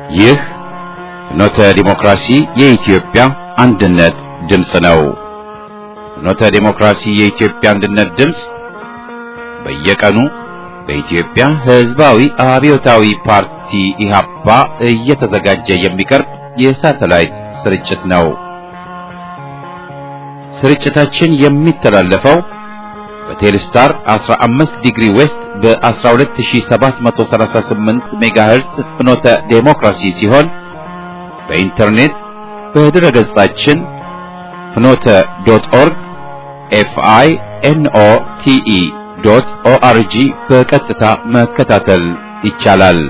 ይህ ፍኖተ ዲሞክራሲ የኢትዮጵያ አንድነት ድምፅ ነው። ፍኖተ ዲሞክራሲ የኢትዮጵያ አንድነት ድምፅ በየቀኑ በኢትዮጵያ ሕዝባዊ አብዮታዊ ፓርቲ ኢህአፓ እየተዘጋጀ የሚቀርብ የሳተላይት ስርጭት ነው። ስርጭታችን የሚተላለፈው በቴሌስታር 15 ዲግሪ ዌስት በ12738 ሜጋሄርስ ፍኖተ ዴሞክራሲ ሲሆን በኢንተርኔት በድረ ገጻችን ፍኖተ ዶት ኦርግ ኤፍአይ ኤንኦ ቲኢ ዶት ኦአርጂ በቀጥታ መከታተል ይቻላል።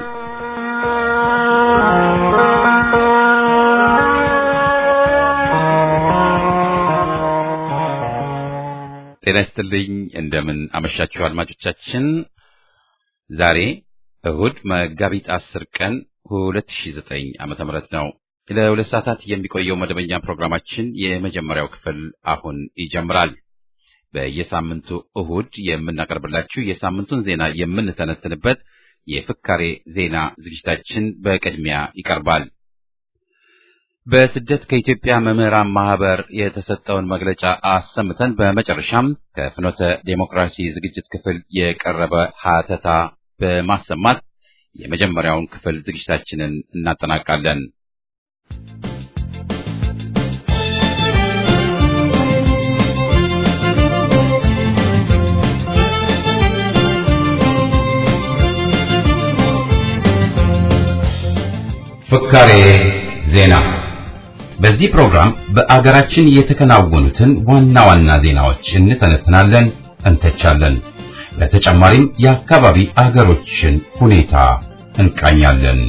ጤና ይስጥልኝ። እንደምን አመሻችሁ አድማጮቻችን። ዛሬ እሁድ መጋቢት አስር ቀን 2009 ዓመተ ምህረት ነው። ለሁለት ሰዓታት የሚቆየው መደበኛ ፕሮግራማችን የመጀመሪያው ክፍል አሁን ይጀምራል። በየሳምንቱ እሁድ የምናቀርብላችሁ የሳምንቱን ዜና የምንተነትንበት የፍካሬ ዜና ዝግጅታችን በቅድሚያ ይቀርባል። በስደት ከኢትዮጵያ መምህራን ማህበር የተሰጠውን መግለጫ አሰምተን በመጨረሻም ከፍኖተ ዴሞክራሲ ዝግጅት ክፍል የቀረበ ሀተታ በማሰማት የመጀመሪያውን ክፍል ዝግጅታችንን እናጠናቃለን። ፍካሬ ዜና በዚህ ፕሮግራም በአገራችን የተከናወኑትን ዋና ዋና ዜናዎች እንተነትናለን፣ እንተቻለን። በተጨማሪም የአካባቢ አገሮችን ሁኔታ እንቃኛለን።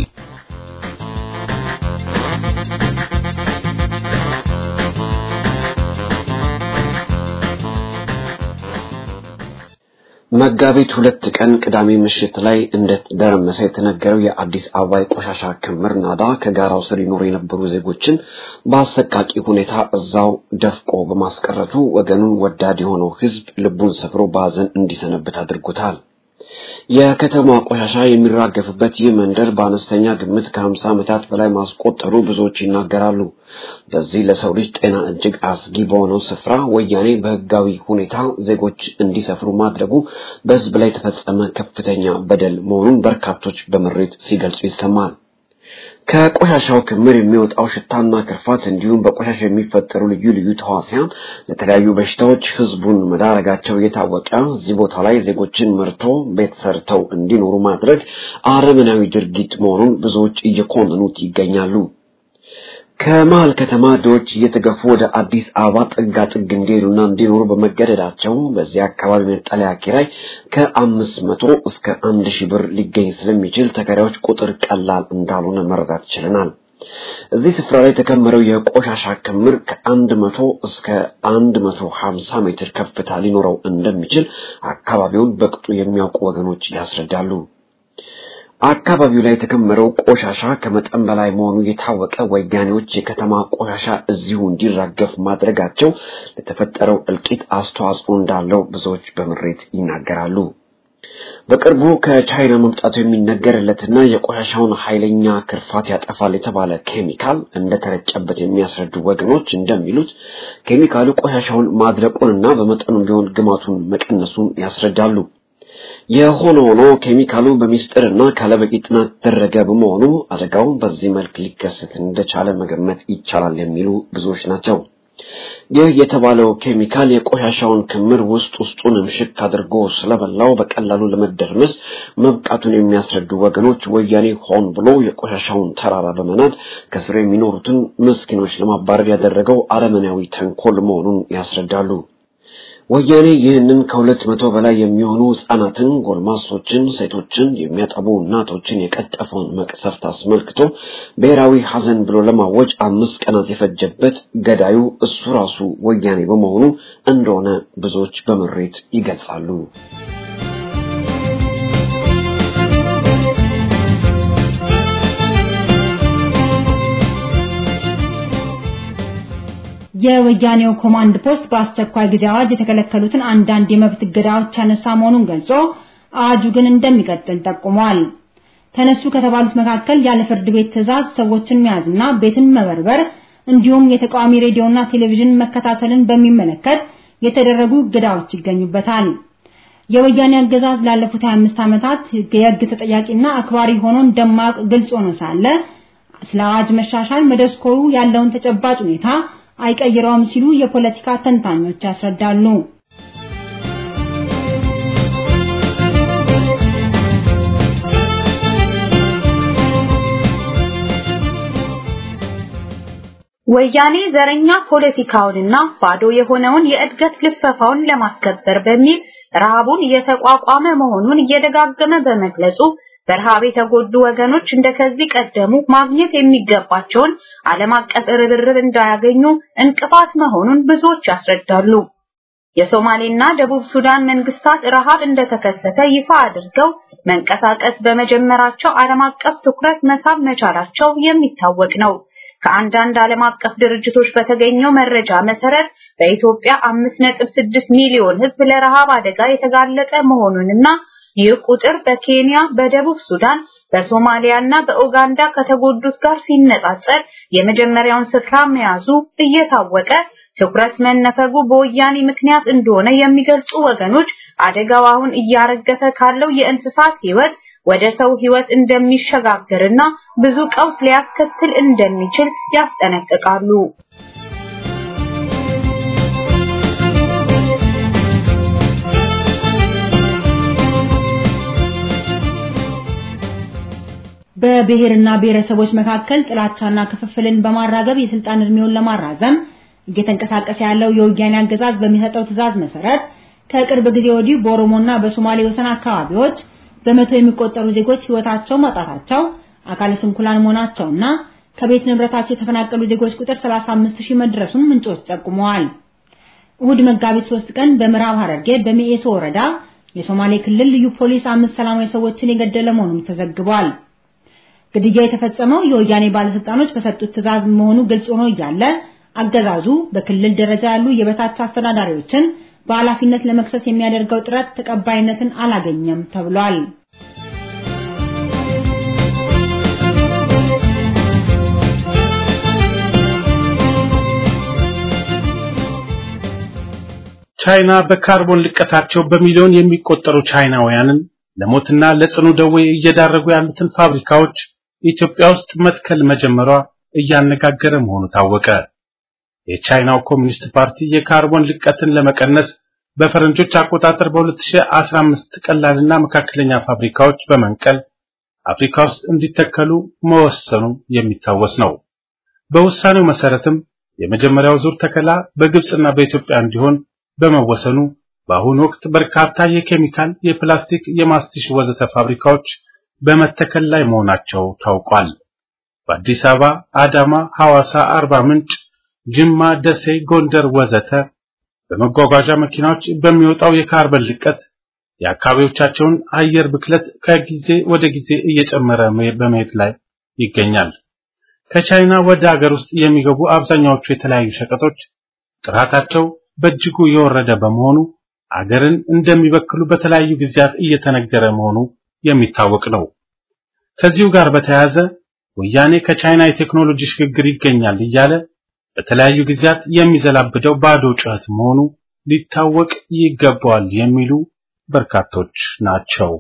መጋቢት ሁለት ቀን ቅዳሜ ምሽት ላይ እንደደረመሰ የተነገረው የአዲስ አበባ የቆሻሻ ክምር ናዳ ከጋራው ስር ይኖሩ የነበሩ ዜጎችን በአሰቃቂ ሁኔታ እዛው ደፍቆ በማስቀረቱ ወገኑን ወዳድ የሆነው ሕዝብ ልቡን ሰብሮ በሐዘን እንዲሰነብት አድርጎታል። የከተማ ቆሻሻ የሚራገፍበት ይህ መንደር በአነስተኛ ግምት ከ50 ዓመታት በላይ ማስቆጠሩ ብዙዎች ይናገራሉ። በዚህ ለሰው ልጅ ጤና እጅግ አስጊ በሆነው ስፍራ ወያኔ በህጋዊ ሁኔታ ዜጎች እንዲሰፍሩ ማድረጉ በህዝብ ላይ የተፈጸመ ከፍተኛ በደል መሆኑን በርካቶች በምሬት ሲገልጹ ይሰማል። ከቆሻሻው ክምር የሚወጣው ሽታና ክርፋት እንዲሁም በቆሻሻ የሚፈጠሩ ልዩ ልዩ ተዋሲያን ለተለያዩ በሽታዎች ህዝቡን መዳረጋቸው እየታወቀ እዚህ ቦታ ላይ ዜጎችን መርቶ ቤት ሰርተው እንዲኖሩ ማድረግ አረመናዊ ድርጊት መሆኑን ብዙዎች እየኮነኑት ይገኛሉ። ከመሀል ከተማ ድሆች እየተገፉ ወደ አዲስ አበባ ጥጋ ጥግ እንዲሄዱና እንዲኖሩ በመገደዳቸው በዚህ አካባቢ መጠለያ ኪራይ ከአምስት መቶ እስከ አንድ ሺህ ብር ሊገኝ ስለሚችል ተከራዮች ቁጥር ቀላል እንዳልሆነ መረዳት ችለናል። እዚህ ስፍራ ላይ የተከመረው የቆሻሻ ክምር ከአንድ መቶ እስከ አንድ መቶ ሀምሳ ሜትር ከፍታ ሊኖረው እንደሚችል አካባቢውን በቅጡ የሚያውቁ ወገኖች ያስረዳሉ። አካባቢው ላይ የተከመረው ቆሻሻ ከመጠን በላይ መሆኑ የታወቀ ወያኔዎች የከተማ ቆሻሻ እዚሁ እንዲራገፍ ማድረጋቸው ለተፈጠረው እልቂት አስተዋጽኦ እንዳለው ብዙዎች በምሬት ይናገራሉ። በቅርቡ ከቻይና መምጣቱ የሚነገርለትና የቆሻሻውን ኃይለኛ ክርፋት ያጠፋል የተባለ ኬሚካል እንደተረጨበት የሚያስረዱ ወገኖች እንደሚሉት ኬሚካሉ ቆሻሻውን ማድረቁንና በመጠኑም ቢሆን ግማቱን መቀነሱን ያስረዳሉ። የሆነ ሆኖ ኬሚካሉ በሚስጥርና ካለበቂ ጥናት የተደረገ በመሆኑ አደጋው በዚህ መልክ ሊከሰት እንደቻለ መገመት ይቻላል የሚሉ ብዙዎች ናቸው። ይህ የተባለው ኬሚካል የቆሻሻውን ክምር ውስጥ ውስጡን ምሽክ አድርጎ ስለበላው በቀላሉ ለመደርመስ መብቃቱን የሚያስረዱ ወገኖች ወያኔ ሆን ብሎ የቆሻሻውን ተራራ በመናድ ከስር የሚኖሩትን ምስኪኖች ለማባረር ያደረገው አረመናዊ ተንኮል መሆኑን ያስረዳሉ። ወያኔ ይህንን ከሁለት መቶ በላይ የሚሆኑ ህጻናትን፣ ጎልማሶችን፣ ሴቶችን፣ የሚያጠቡ እናቶችን የቀጠፈውን መቅሰፍት አስመልክቶ ብሔራዊ ሐዘን ብሎ ለማወጅ አምስት ቀናት የፈጀበት ገዳዩ እሱ ራሱ ወያኔ በመሆኑ እንደሆነ ብዙዎች በምሬት ይገልጻሉ። የወያኔው ኮማንድ ፖስት በአስቸኳይ ጊዜ አዋጅ የተከለከሉትን አንዳንድ የመብት እገዳዎች ያነሳ መሆኑን ገልጾ አዋጁ ግን እንደሚቀጥል ጠቁሟል። ተነሱ ከተባሉት መካከል ያለ ፍርድ ቤት ትዕዛዝ ሰዎችን መያዝና ቤትን መበርበር እንዲሁም የተቃዋሚ ሬዲዮና ቴሌቪዥን መከታተልን በሚመለከት የተደረጉ እገዳዎች ይገኙበታል። የወያኔ አገዛዝ ላለፉት 25 ዓመታት የሕግ ተጠያቂና አክባሪ ሆኖ ደማቅ ግልጽ ሆኖ ሳለ ስለ አዋጅ መሻሻል መደስኮሩ ያለውን ተጨባጭ ሁኔታ አይቀይረውም ሲሉ የፖለቲካ ተንታኞች ያስረዳሉ። ወያኔ ዘረኛ ፖለቲካውንና ባዶ የሆነውን የእድገት ልፈፋውን ለማስከበር በሚል ረሃቡን እየተቋቋመ መሆኑን እየደጋገመ በመግለጹ በረሃብ የተጎዱ ወገኖች እንደከዚህ ቀደሙ ማግኘት የሚገባቸውን ዓለም አቀፍ ርብርብ እንዳያገኙ እንቅፋት መሆኑን ብዙዎች ያስረዳሉ። የሶማሌና ደቡብ ሱዳን መንግስታት ረሃብ እንደተከሰተ ይፋ አድርገው መንቀሳቀስ በመጀመራቸው ዓለም አቀፍ ትኩረት መሳብ መቻላቸው የሚታወቅ ነው። ከአንዳንድ ዓለም አቀፍ ድርጅቶች በተገኘው መረጃ መሰረት በኢትዮጵያ 5.6 ሚሊዮን ሕዝብ ለረሃብ አደጋ የተጋለጠ መሆኑንና ይህ ቁጥር በኬንያ፣ በደቡብ ሱዳን፣ በሶማሊያና በኡጋንዳ ከተጎዱት ጋር ሲነጻጸር የመጀመሪያውን ስፍራ መያዙ እየታወቀ ትኩረት መነፈጉ በወያኔ ምክንያት እንደሆነ የሚገልጹ ወገኖች አደጋው አሁን እያረገፈ ካለው የእንስሳት ሕይወት ወደ ሰው ሕይወት እንደሚሸጋገርና ብዙ ቀውስ ሊያስከትል እንደሚችል ያስጠነቅቃሉ። በብሔርና ብሔረሰቦች መካከል ጥላቻና ክፍፍልን በማራገብ የስልጣን እድሜውን ለማራዘም እየተንቀሳቀሰ ያለው የወያኔ አገዛዝ በሚሰጠው ትዕዛዝ መሰረት ከቅርብ ጊዜ ወዲህ በኦሮሞና በሶማሌ ወሰን አካባቢዎች በመቶ የሚቆጠሩ ዜጎች ህይወታቸው ማጣታቸው፣ አካለ ስንኩላን መሆናቸውና ከቤት ንብረታቸው የተፈናቀሉ ዜጎች ቁጥር 35 ሺህ መድረሱን ምንጮች ጠቁመዋል። እሁድ መጋቢት 3 ቀን በምዕራብ ሐረርጌ በሚኤሶ ወረዳ የሶማሌ ክልል ልዩ ፖሊስ አምስት ሰላማዊ ሰዎችን የገደለ መሆኑን ተዘግቧል። ግድያው የተፈጸመው የወያኔ ባለስልጣኖች በሰጡት ትዕዛዝ መሆኑ ግልጽ ሆኖ እያለ አገዛዙ በክልል ደረጃ ያሉ የበታች አስተዳዳሪዎችን በኃላፊነት ለመክሰስ የሚያደርገው ጥረት ተቀባይነትን አላገኘም ተብሏል። ቻይና በካርቦን ልቀታቸው በሚሊዮን የሚቆጠሩ ቻይናውያንን ለሞትና ለጽኑ ደዌ እየዳረጉ ያሉትን ፋብሪካዎች ኢትዮጵያ ውስጥ መትከል መጀመሯ እያነጋገረ መሆኑ ታወቀ። የቻይናው ኮሚኒስት ፓርቲ የካርቦን ልቀትን ለመቀነስ በፈረንጆች አቆጣጠር በ2015 ቀላልና መካከለኛ ፋብሪካዎች በመንቀል አፍሪካ ውስጥ እንዲተከሉ መወሰኑ የሚታወስ ነው። በውሳኔው መሰረትም የመጀመሪያው ዙር ተከላ በግብጽና በኢትዮጵያ እንዲሆን በመወሰኑ በአሁኑ ወቅት በርካታ የኬሚካል፣ የፕላስቲክ፣ የማስቲሽ ወዘተ ፋብሪካዎች በመተከል ላይ መሆናቸው ታውቋል። በአዲስ አበባ፣ አዳማ፣ ሐዋሳ፣ አርባ ምንጭ፣ ጅማ፣ ደሴ፣ ጎንደር ወዘተ በመጓጓዣ መኪናዎች በሚወጣው የካርበን ልቀት የአካባቢዎቻቸውን አየር ብክለት ከጊዜ ወደ ጊዜ እየጨመረ በመሄድ ላይ ይገኛል። ከቻይና ወደ ሀገር ውስጥ የሚገቡ አብዛኛዎቹ የተለያዩ ሸቀጦች ጥራታቸው በእጅጉ የወረደ በመሆኑ አገርን እንደሚበክሉ በተለያዩ ጊዜያት እየተነገረ መሆኑ የሚታወቅ ነው። ከዚሁ ጋር በተያያዘ ወያኔ ከቻይና የቴክኖሎጂ ሽግግር ይገኛል እያለ በተለያዩ ጊዜያት የሚዘላብደው ባዶ ጩኸት መሆኑ ሊታወቅ ይገባዋል የሚሉ በርካቶች ናቸው።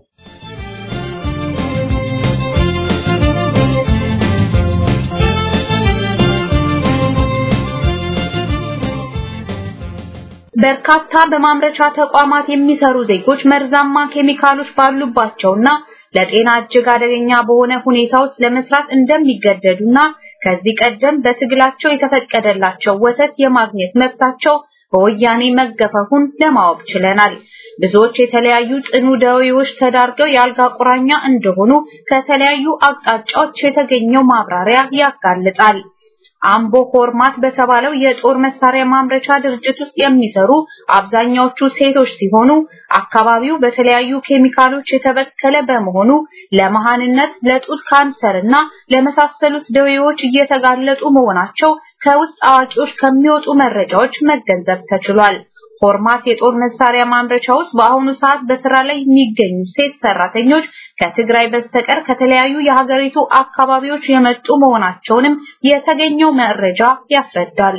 በርካታ በማምረቻ ተቋማት የሚሰሩ ዜጎች መርዛማ ኬሚካሎች ባሉባቸውና ለጤና እጅግ አደገኛ በሆነ ሁኔታ ውስጥ ለመስራት እንደሚገደዱና ከዚህ ቀደም በትግላቸው የተፈቀደላቸው ወተት የማግኘት መብታቸው በወያኔ መገፈፉን ለማወቅ ችለናል። ብዙዎች የተለያዩ ጽኑ ደዌዎች ተዳርገው የአልጋ ቁራኛ እንደሆኑ ከተለያዩ አቅጣጫዎች የተገኘው ማብራሪያ ያጋልጣል። አምቦ ሆርማት በተባለው የጦር መሳሪያ ማምረቻ ድርጅት ውስጥ የሚሰሩ አብዛኛዎቹ ሴቶች ሲሆኑ አካባቢው በተለያዩ ኬሚካሎች የተበከለ በመሆኑ ለመሃንነት፣ ለጡት ካንሰር እና ለመሳሰሉት ደዌዎች እየተጋለጡ መሆናቸው ከውስጥ አዋቂዎች ከሚወጡ መረጃዎች መገንዘብ ተችሏል። ሆርማት የጦር መሳሪያ ማምረቻ ውስጥ በአሁኑ ሰዓት በስራ ላይ የሚገኙ ሴት ሰራተኞች ከትግራይ በስተቀር ከተለያዩ የሀገሪቱ አካባቢዎች የመጡ መሆናቸውንም የተገኘው መረጃ ያስረዳል።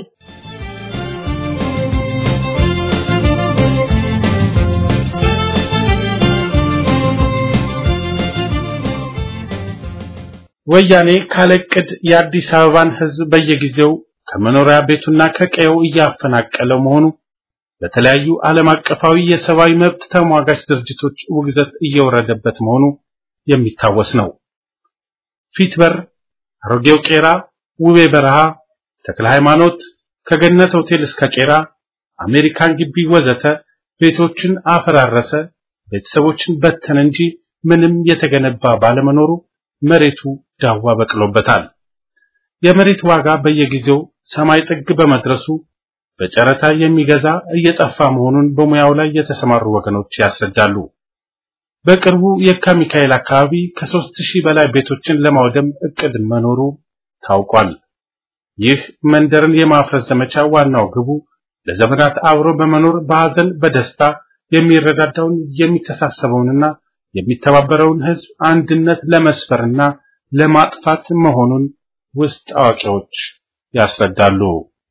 ወያኔ ካለቅድ የአዲስ አበባን ሕዝብ በየጊዜው ከመኖሪያ ቤቱና ከቀየው እያፈናቀለው መሆኑ በተለያዩ ዓለም አቀፋዊ የሰብአዊ መብት ተሟጋች ድርጅቶች ውግዘት እየወረደበት መሆኑ የሚታወስ ነው። ፊትበር፣ አሮጌው ቄራ፣ ውቤ በረሃ፣ ተክለ ሃይማኖት፣ ከገነት ሆቴል እስከ ቄራ፣ አሜሪካን ግቢ ወዘተ ቤቶችን አፈራረሰ፣ ቤተሰቦችን በተነ እንጂ ምንም የተገነባ ባለመኖሩ መሬቱ ዳዋ በቅሎበታል። የመሬት ዋጋ በየጊዜው ሰማይ ጥግ በመድረሱ በጨረታ የሚገዛ እየጠፋ መሆኑን በሙያው ላይ የተሰማሩ ወገኖች ያስረዳሉ። በቅርቡ የካ ሚካኤል አካባቢ ከሦስት ሺህ በላይ ቤቶችን ለማውደም እቅድ መኖሩ ታውቋል። ይህ መንደርን የማፍረስ ዘመቻ ዋናው ግቡ ለዘመናት አብሮ በመኖር በሐዘን በደስታ የሚረዳዳውን የሚተሳሰበውንና የሚተባበረውን ሕዝብ አንድነት ለመስፈርና ለማጥፋት መሆኑን ውስጥ አዋቂዎች ያስረዳሉ።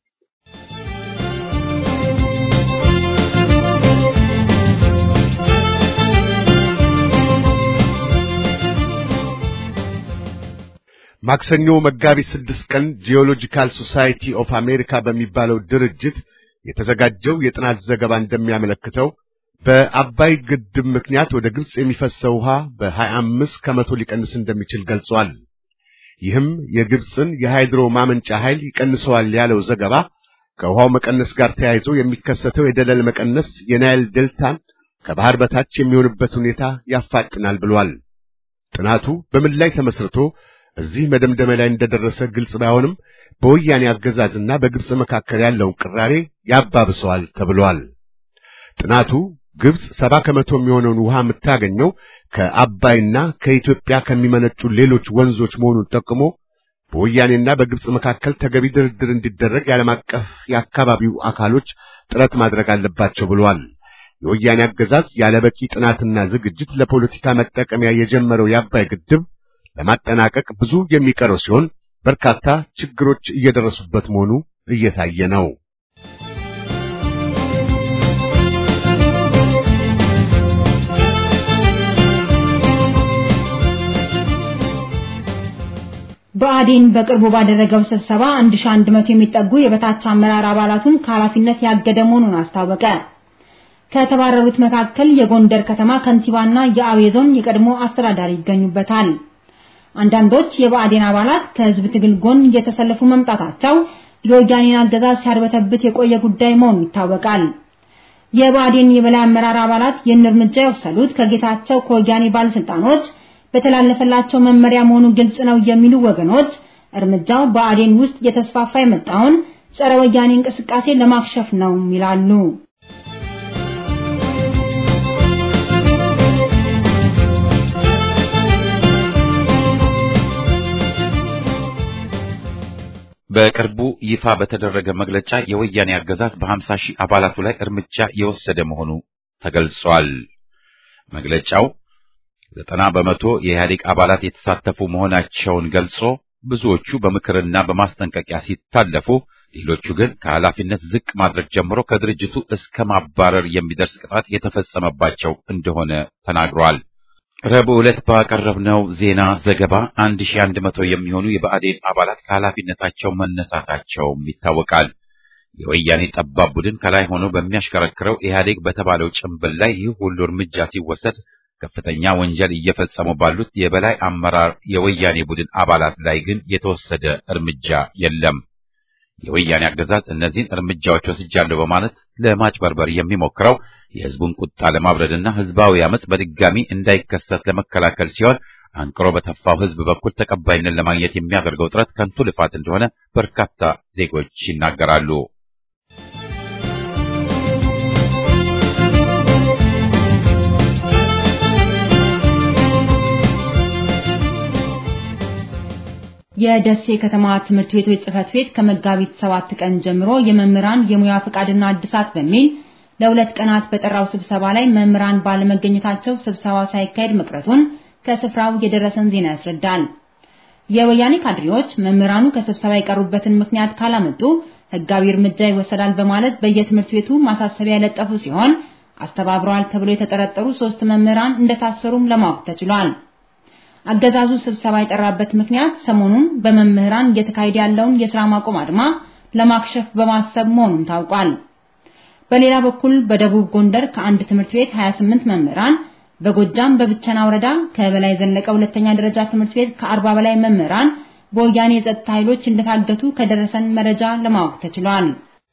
ማክሰኞ መጋቢት ስድስት ቀን ጂኦሎጂካል ሶሳይቲ ኦፍ አሜሪካ በሚባለው ድርጅት የተዘጋጀው የጥናት ዘገባ እንደሚያመለክተው በአባይ ግድብ ምክንያት ወደ ግብጽ የሚፈሰው ውሃ በ25 ከመቶ ሊቀንስ እንደሚችል ገልጿል። ይህም የግብጽን የሃይድሮ ማመንጫ ኃይል ይቀንሰዋል ያለው ዘገባ ከውሃው መቀነስ ጋር ተያይዞ የሚከሰተው የደለል መቀነስ የናይል ዴልታን ከባህር በታች የሚሆንበት ሁኔታ ያፋጥናል ብሏል። ጥናቱ በምን ላይ ተመስርቶ እዚህ መደምደሚያ ላይ እንደደረሰ ግልጽ ባይሆንም በወያኔ አገዛዝና በግብጽ መካከል ያለውን ቅራሬ ያባብሰዋል ተብሏል። ጥናቱ ግብጽ ሰባ ከመቶ የሚሆነውን ውሃ የምታገኘው ከአባይና ከኢትዮጵያ ከሚመነጩ ሌሎች ወንዞች መሆኑን ጠቅሞ በወያኔና በግብጽ መካከል ተገቢ ድርድር እንዲደረግ የዓለም አቀፍ የአካባቢው አካሎች ጥረት ማድረግ አለባቸው ብሏል። የወያኔ አገዛዝ ያለበቂ ጥናትና ዝግጅት ለፖለቲካ መጠቀሚያ የጀመረው የአባይ ግድብ ለማጠናቀቅ ብዙ የሚቀረው ሲሆን በርካታ ችግሮች እየደረሱበት መሆኑ እየታየ ነው። ብአዴን በቅርቡ ባደረገው ስብሰባ 1100 የሚጠጉ የበታች አመራር አባላቱን ከኃላፊነት ያገደ መሆኑን አስታወቀ። ከተባረሩት መካከል የጎንደር ከተማ ከንቲባና የአቤ ዞን የቀድሞ አስተዳዳሪ ይገኙበታል። አንዳንዶች የብአዴን አባላት ከህዝብ ትግል ጎን እየተሰለፉ መምጣታቸው የወያኔን አገዛዝ ሲያርበተብት የቆየ ጉዳይ መሆኑ ይታወቃል። የብአዴን የበላይ አመራር አባላት ይህን እርምጃ የወሰዱት ከጌታቸው ከወያኔ ባለስልጣኖች በተላለፈላቸው መመሪያ መሆኑ ግልጽ ነው የሚሉ ወገኖች እርምጃው ብአዴን ውስጥ እየተስፋፋ የመጣውን ጸረ ወያኔ እንቅስቃሴ ለማክሸፍ ነው ይላሉ። በቅርቡ ይፋ በተደረገ መግለጫ የወያኔ አገዛዝ በ50 ሺህ አባላቱ ላይ እርምጃ የወሰደ መሆኑ ተገልጿል። መግለጫው ዘጠና በመቶ የኢህአዴግ አባላት የተሳተፉ መሆናቸውን ገልጾ ብዙዎቹ በምክርና በማስጠንቀቂያ ሲታለፉ፣ ሌሎቹ ግን ከኃላፊነት ዝቅ ማድረግ ጀምሮ ከድርጅቱ እስከ ማባረር የሚደርስ ቅጣት የተፈጸመባቸው እንደሆነ ተናግሯል። ረቡዕ ዕለት ባቀረብነው ዜና ዘገባ 1100 የሚሆኑ የብአዴን አባላት ከኃላፊነታቸው መነሳታቸውም ይታወቃል። የወያኔ ጠባብ ቡድን ከላይ ሆኖ በሚያሽከረክረው ኢህአዴግ በተባለው ጭንብል ላይ ይህ ሁሉ እርምጃ ሲወሰድ ከፍተኛ ወንጀል እየፈጸሙ ባሉት የበላይ አመራር የወያኔ ቡድን አባላት ላይ ግን የተወሰደ እርምጃ የለም። የወያኔ አገዛዝ እነዚህን እርምጃዎች ወስጃለሁ በማለት ለማጭበርበር የሚሞክረው የህዝቡን ቁጣ ለማብረድና ህዝባዊ አመጽ በድጋሚ እንዳይከሰት ለመከላከል ሲሆን አንቅሮ በተፋው ህዝብ በኩል ተቀባይነት ለማግኘት የሚያደርገው ጥረት ከንቱ ልፋት እንደሆነ በርካታ ዜጎች ይናገራሉ። የደሴ ከተማ ትምህርት ቤቶች ጽህፈት ቤት ከመጋቢት ሰባት ቀን ጀምሮ የመምህራን የሙያ ፈቃድና እድሳት በሚል ለሁለት ቀናት በጠራው ስብሰባ ላይ መምህራን ባለመገኘታቸው ስብሰባው ሳይካሄድ መቅረቱን ከስፍራው የደረሰን ዜና ያስረዳል። የወያኔ ካድሬዎች መምህራኑ ከስብሰባ የቀሩበትን ምክንያት ካላመጡ ሕጋዊ እርምጃ ይወሰዳል በማለት በየትምህርት ቤቱ ማሳሰቢያ የለጠፉ ሲሆን አስተባብረዋል ተብሎ የተጠረጠሩ ሶስት መምህራን እንደታሰሩም ለማወቅ ተችሏል። አገዛዙ ስብሰባ የጠራበት ምክንያት ሰሞኑን በመምህራን እየተካሄደ ያለውን የሥራ ማቆም አድማ ለማክሸፍ በማሰብ መሆኑን ታውቋል። በሌላ በኩል በደቡብ ጎንደር ከአንድ ትምህርት ቤት 28 መምህራን፣ በጎጃም በብቸና ወረዳ ከበላይ ዘለቀ ሁለተኛ ደረጃ ትምህርት ቤት ከ40 በላይ መምህራን በወያኔ የጸጥታ ኃይሎች እንደታገቱ ከደረሰን መረጃ ለማወቅ ተችሏል።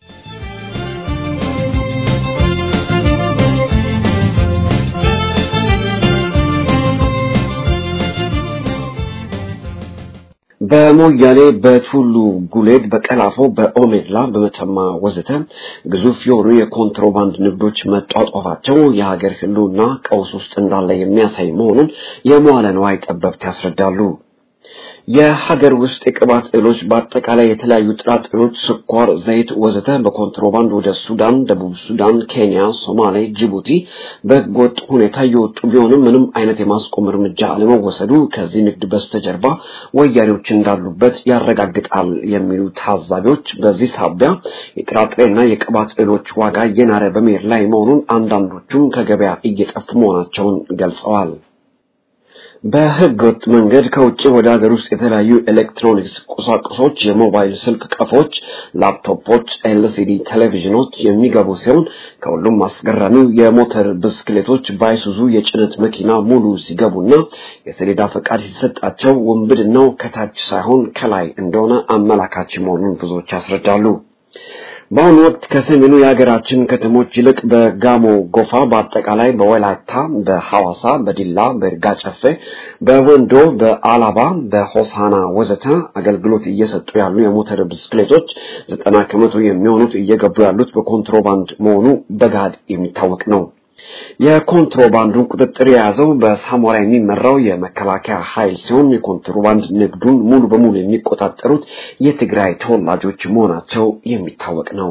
በሞያሌ በቱሉ ጉሌድ በቀላፎ በኦሜድላ በመተማ ወዘተ ግዙፍ የሆኑ የኮንትሮባንድ ንግዶች መጧጧፋቸው የሀገር ሕልውና ቀውስ ውስጥ እንዳለ የሚያሳይ መሆኑን የመዋለ ንዋይ ጠበብት ያስረዳሉ። የሀገር ውስጥ የቅባት እህሎች በአጠቃላይ የተለያዩ ጥራጥሬዎች፣ ስኳር፣ ዘይት ወዘተ በኮንትሮባንድ ወደ ሱዳን፣ ደቡብ ሱዳን፣ ኬንያ፣ ሶማሌ፣ ጅቡቲ በህገወጥ ሁኔታ እየወጡ ቢሆንም ምንም አይነት የማስቆም እርምጃ አለመወሰዱ ከዚህ ንግድ በስተጀርባ ወያኔዎች እንዳሉበት ያረጋግጣል የሚሉ ታዛቢዎች በዚህ ሳቢያ የጥራጥሬና የቅባት እህሎች ዋጋ እየናረ በመሄድ ላይ መሆኑን አንዳንዶቹም ከገበያ እየጠፉ መሆናቸውን ገልጸዋል። በህገ ወጥ መንገድ ከውጭ ወደ ሀገር ውስጥ የተለያዩ ኤሌክትሮኒክስ ቁሳቁሶች፣ የሞባይል ስልክ ቀፎች፣ ላፕቶፖች፣ ኤልሲዲ ቴሌቪዥኖች የሚገቡ ሲሆን ከሁሉም አስገራሚው የሞተር ብስክሌቶች ባይሱዙ የጭነት መኪና ሙሉ ሲገቡና የሰሌዳ ፈቃድ ሲሰጣቸው ውንብድናው ከታች ሳይሆን ከላይ እንደሆነ አመላካች መሆኑን ብዙዎች ያስረዳሉ። በአሁኑ ወቅት ከሰሜኑ የሀገራችን ከተሞች ይልቅ በጋሞ ጎፋ፣ በአጠቃላይ በወላይታ፣ በሐዋሳ፣ በዲላ፣ በይርጋ ጨፌ፣ በወንዶ፣ በአላባ፣ በሆሳና ወዘተ አገልግሎት እየሰጡ ያሉ የሞተር ብስክሌቶች ዘጠና ከመቶ የሚሆኑት እየገቡ ያሉት በኮንትሮባንድ መሆኑ በጋድ የሚታወቅ ነው። የኮንትሮባንዱን ቁጥጥር የያዘው በሳሞራ የሚመራው የመከላከያ ኃይል ሲሆን የኮንትሮባንድ ንግዱን ሙሉ በሙሉ የሚቆጣጠሩት የትግራይ ተወላጆች መሆናቸው የሚታወቅ ነው።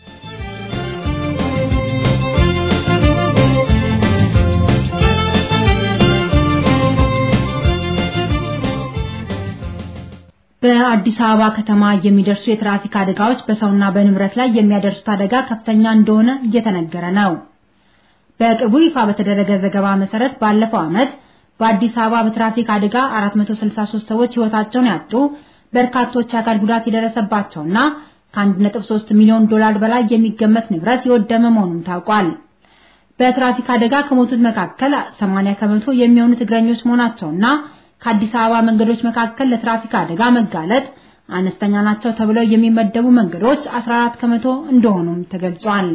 በአዲስ አበባ ከተማ የሚደርሱ የትራፊክ አደጋዎች በሰውና በንብረት ላይ የሚያደርሱት አደጋ ከፍተኛ እንደሆነ እየተነገረ ነው። በቅርቡ ይፋ በተደረገ ዘገባ መሰረት ባለፈው ዓመት በአዲስ አበባ በትራፊክ አደጋ 463 ሰዎች ሕይወታቸውን ያጡ፣ በርካቶች የአካል ጉዳት የደረሰባቸውና ከ1.3 ሚሊዮን ዶላር በላይ የሚገመት ንብረት የወደመ መሆኑን ታውቋል። በትራፊክ አደጋ ከሞቱት መካከል 80 ከመቶ የሚሆኑት እግረኞች መሆናቸውና ከአዲስ አበባ መንገዶች መካከል ለትራፊክ አደጋ መጋለጥ አነስተኛ ናቸው ተብለው የሚመደቡ መንገዶች 14 ከመቶ እንደሆኑም ተገልጿል።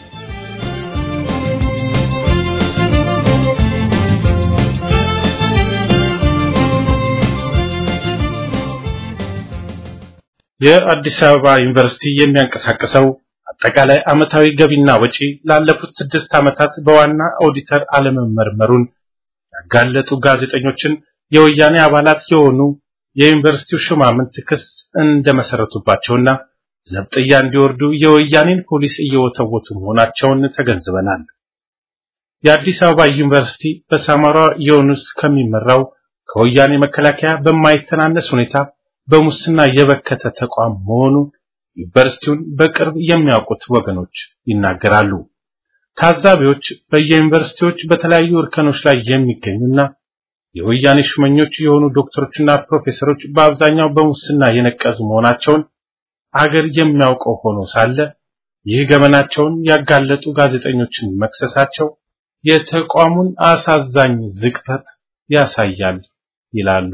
የአዲስ አበባ ዩኒቨርሲቲ የሚያንቀሳቅሰው አጠቃላይ ዓመታዊ ገቢና ወጪ ላለፉት ስድስት ዓመታት በዋና ኦዲተር አለመመርመሩን ያጋለጡ ጋዜጠኞችን የወያኔ አባላት የሆኑ የዩኒቨርሲቲው ሹማምንት ክስ እንደመሰረቱባቸውና ዘብጥያ እንዲወርዱ የወያኔን ፖሊስ እየወተወቱ መሆናቸውን ተገንዝበናል። የአዲስ አበባ ዩኒቨርሲቲ በሳማራ ዮኑስ ከሚመራው ከወያኔ መከላከያ በማይተናነስ ሁኔታ በሙስና የበከተ ተቋም መሆኑ ዩኒቨርሲቲውን በቅርብ የሚያውቁት ወገኖች ይናገራሉ። ታዛቢዎች በየዩኒቨርሲቲዎች በተለያዩ እርከኖች ላይ የሚገኙና የወያኔ ሹመኞች የሆኑ ዶክተሮችና ፕሮፌሰሮች በአብዛኛው በሙስና የነቀዙ መሆናቸውን አገር የሚያውቀው ሆኖ ሳለ ይህ ገመናቸውን ያጋለጡ ጋዜጠኞችን መክሰሳቸው የተቋሙን አሳዛኝ ዝቅጠት ያሳያል ይላሉ።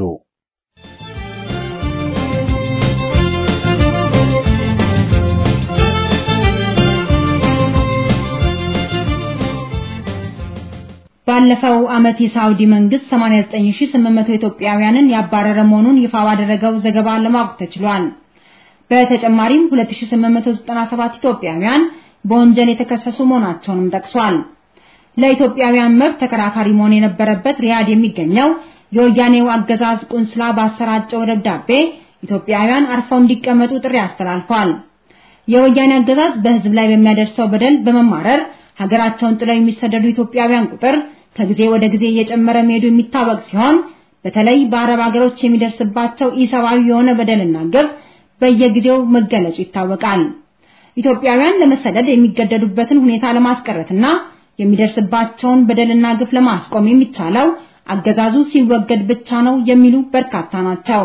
ባለፈው ዓመት የሳውዲ መንግስት 89800 ኢትዮጵያውያንን ያባረረ መሆኑን ይፋ ባደረገው ዘገባ ለማወቅ ተችሏል። በተጨማሪም 2897 ኢትዮጵያውያን በወንጀል የተከሰሱ መሆናቸውንም ጠቅሷል። ለኢትዮጵያውያን መብት ተከራካሪ መሆን የነበረበት ሪያድ የሚገኘው የወያኔው አገዛዝ ቁንስላ ባሰራጨው ደብዳቤ ኢትዮጵያውያን አርፈው እንዲቀመጡ ጥሪ አስተላልፏል። የወያኔ አገዛዝ በህዝብ ላይ በሚያደርሰው በደል በመማረር ሀገራቸውን ጥለው የሚሰደዱ ኢትዮጵያውያን ቁጥር ከጊዜ ወደ ጊዜ እየጨመረ መሄዱ የሚታወቅ ሲሆን በተለይ በአረብ ሀገሮች የሚደርስባቸው ኢሰብአዊ የሆነ በደልና ግፍ በየጊዜው መገለጹ ይታወቃል። ኢትዮጵያውያን ለመሰደድ የሚገደዱበትን ሁኔታ ለማስቀረትና የሚደርስባቸውን በደልና ግፍ ለማስቆም የሚቻለው አገዛዙ ሲወገድ ብቻ ነው የሚሉ በርካታ ናቸው።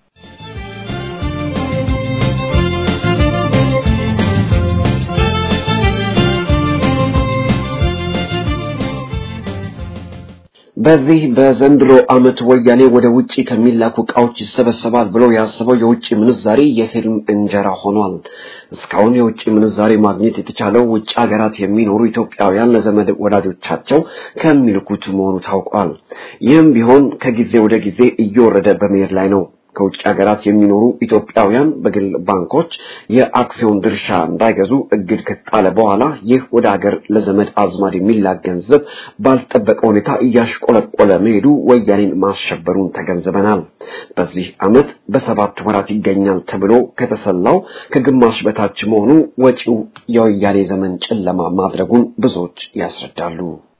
በዚህ በዘንድሮ ዓመት ወያኔ ወደ ውጪ ከሚላኩ ዕቃዎች ይሰበሰባል ብሎ ያሰበው የውጭ ምንዛሪ የፊልም እንጀራ ሆኗል። እስካሁን የውጭ ምንዛሪ ማግኘት የተቻለው ውጭ ሀገራት የሚኖሩ ኢትዮጵያውያን ለዘመድ ወዳጆቻቸው ከሚልኩት መሆኑ ታውቋል። ይህም ቢሆን ከጊዜ ወደ ጊዜ እየወረደ በመሄድ ላይ ነው። ከውጭ ሀገራት የሚኖሩ ኢትዮጵያውያን በግል ባንኮች የአክሲዮን ድርሻ እንዳይገዙ እግድ ከጣለ በኋላ ይህ ወደ ሀገር ለዘመድ አዝማድ የሚላክ ገንዘብ ባልጠበቀ ሁኔታ እያሽቆለቆለ መሄዱ ወያኔን ማሸበሩን ተገንዝበናል። በዚህ ዓመት በሰባት ወራት ይገኛል ተብሎ ከተሰላው ከግማሽ በታች መሆኑ ወጪው የወያኔ ዘመን ጨለማ ማድረጉን ብዙዎች ያስረዳሉ።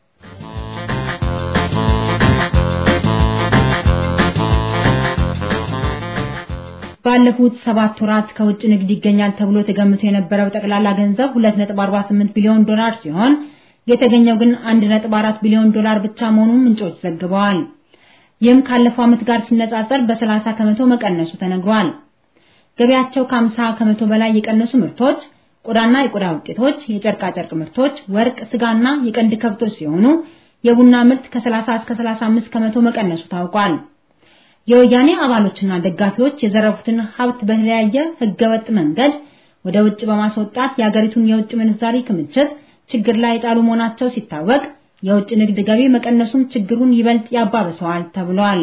ባለፉት ሰባት ወራት ከውጭ ንግድ ይገኛል ተብሎ ተገምቶ የነበረው ጠቅላላ ገንዘብ 2.48 ቢሊዮን ዶላር ሲሆን የተገኘው ግን 1.4 ቢሊዮን ዶላር ብቻ መሆኑን ምንጮች ዘግበዋል። ይህም ካለፈው ዓመት ጋር ሲነጻጸር በ30 ከመቶ መቀነሱ ተነግሯል። ገበያቸው ከ50 ከመቶ በላይ የቀነሱ ምርቶች ቆዳና የቆዳ ውጤቶች፣ የጨርቃ ጨርቅ ምርቶች፣ ወርቅ፣ ስጋና የቀንድ ከብቶች ሲሆኑ የቡና ምርት ከ30 እስከ 35 ከመቶ መቀነሱ ታውቋል። የወያኔ አባሎችና ደጋፊዎች የዘረፉትን ሀብት በተለያየ ህገወጥ መንገድ ወደ ውጭ በማስወጣት የሀገሪቱን የውጭ ምንዛሪ ክምችት ችግር ላይ የጣሉ መሆናቸው ሲታወቅ የውጭ ንግድ ገቢ መቀነሱም ችግሩን ይበልጥ ያባብሰዋል ተብሏል።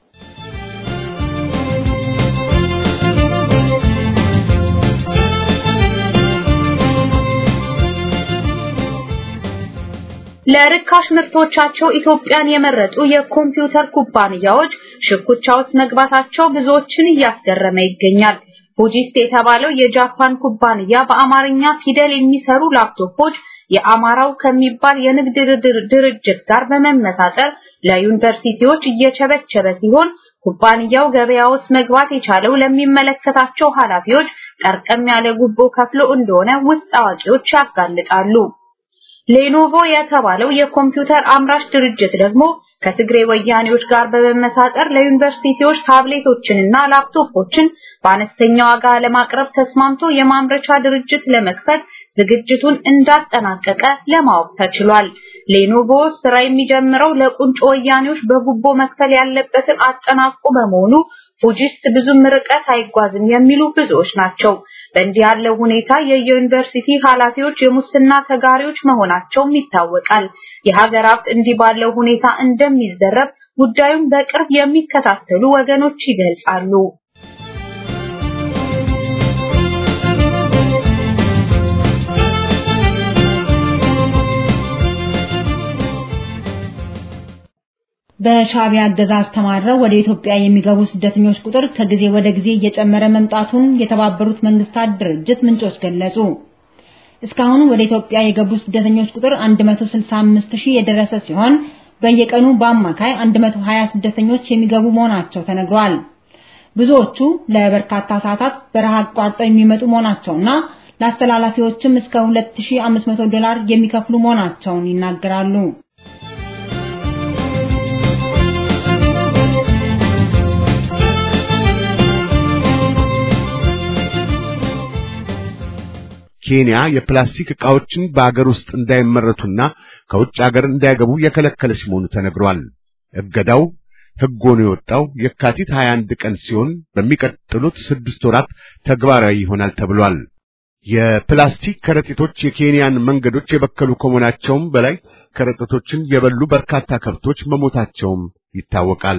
ለርካሽ ምርቶቻቸው ኢትዮጵያን የመረጡ የኮምፒውተር ኩባንያዎች ሽኩቻ ውስጥ መግባታቸው ብዙዎችን እያስገረመ ይገኛል። ፉጂስት የተባለው የጃፓን ኩባንያ በአማርኛ ፊደል የሚሰሩ ላፕቶፖች የአማራው ከሚባል የንግድ ድርጅት ጋር በመመሳጠር ለዩኒቨርሲቲዎች እየቸበቸበ ሲሆን ኩባንያው ገበያ ውስጥ መግባት የቻለው ለሚመለከታቸው ኃላፊዎች ጠርቀም ያለ ጉቦ ከፍሎ እንደሆነ ውስጥ አዋቂዎች ያጋልጣሉ። ሌኖቮ የተባለው የኮምፒውተር አምራች ድርጅት ደግሞ ከትግሬ ወያኔዎች ጋር በመመሳጠር ለዩኒቨርሲቲዎች ታብሌቶችንና ላፕቶፖችን በአነስተኛ ዋጋ ለማቅረብ ተስማምቶ የማምረቻ ድርጅት ለመክፈት ዝግጅቱን እንዳጠናቀቀ ለማወቅ ተችሏል። ሌኖቮ ስራ የሚጀምረው ለቁንጮ ወያኔዎች በጉቦ መክፈል ያለበትን አጠናቆ በመሆኑ ፉጂስት ብዙም ርቀት አይጓዝም የሚሉ ብዙዎች ናቸው። በእንዲህ ያለው ሁኔታ የዩኒቨርሲቲ ኃላፊዎች የሙስና ተጋሪዎች መሆናቸውም ይታወቃል። የሀገር ሀብት እንዲህ ባለው ሁኔታ እንደሚዘረፍ ጉዳዩን በቅርብ የሚከታተሉ ወገኖች ይገልጻሉ። በሻዕቢያ አገዛዝ ተማረው ወደ ኢትዮጵያ የሚገቡ ስደተኞች ቁጥር ከጊዜ ወደ ጊዜ እየጨመረ መምጣቱን የተባበሩት መንግስታት ድርጅት ምንጮች ገለጹ። እስካሁን ወደ ኢትዮጵያ የገቡ ስደተኞች ቁጥር 165 ሺህ የደረሰ ሲሆን በየቀኑ በአማካይ 120 ስደተኞች የሚገቡ መሆናቸው ተነግሯል። ብዙዎቹ ለበርካታ ሰዓታት በረሃ አቋርጠው የሚመጡ መሆናቸውና ለአስተላላፊዎችም እስከ 2500 ዶላር የሚከፍሉ መሆናቸውን ይናገራሉ። ኬንያ የፕላስቲክ ዕቃዎችን በአገር ውስጥ እንዳይመረቱና ከውጭ አገር እንዳይገቡ የከለከለች መሆኑ ተነግሯል። እገዳው ሕግ ሆኖ የወጣው የካቲት 21 ቀን ሲሆን በሚቀጥሉት ስድስት ወራት ተግባራዊ ይሆናል ተብሏል። የፕላስቲክ ከረጢቶች የኬንያን መንገዶች የበከሉ ከመሆናቸውም በላይ ከረጢቶችን የበሉ በርካታ ከብቶች መሞታቸውም ይታወቃል።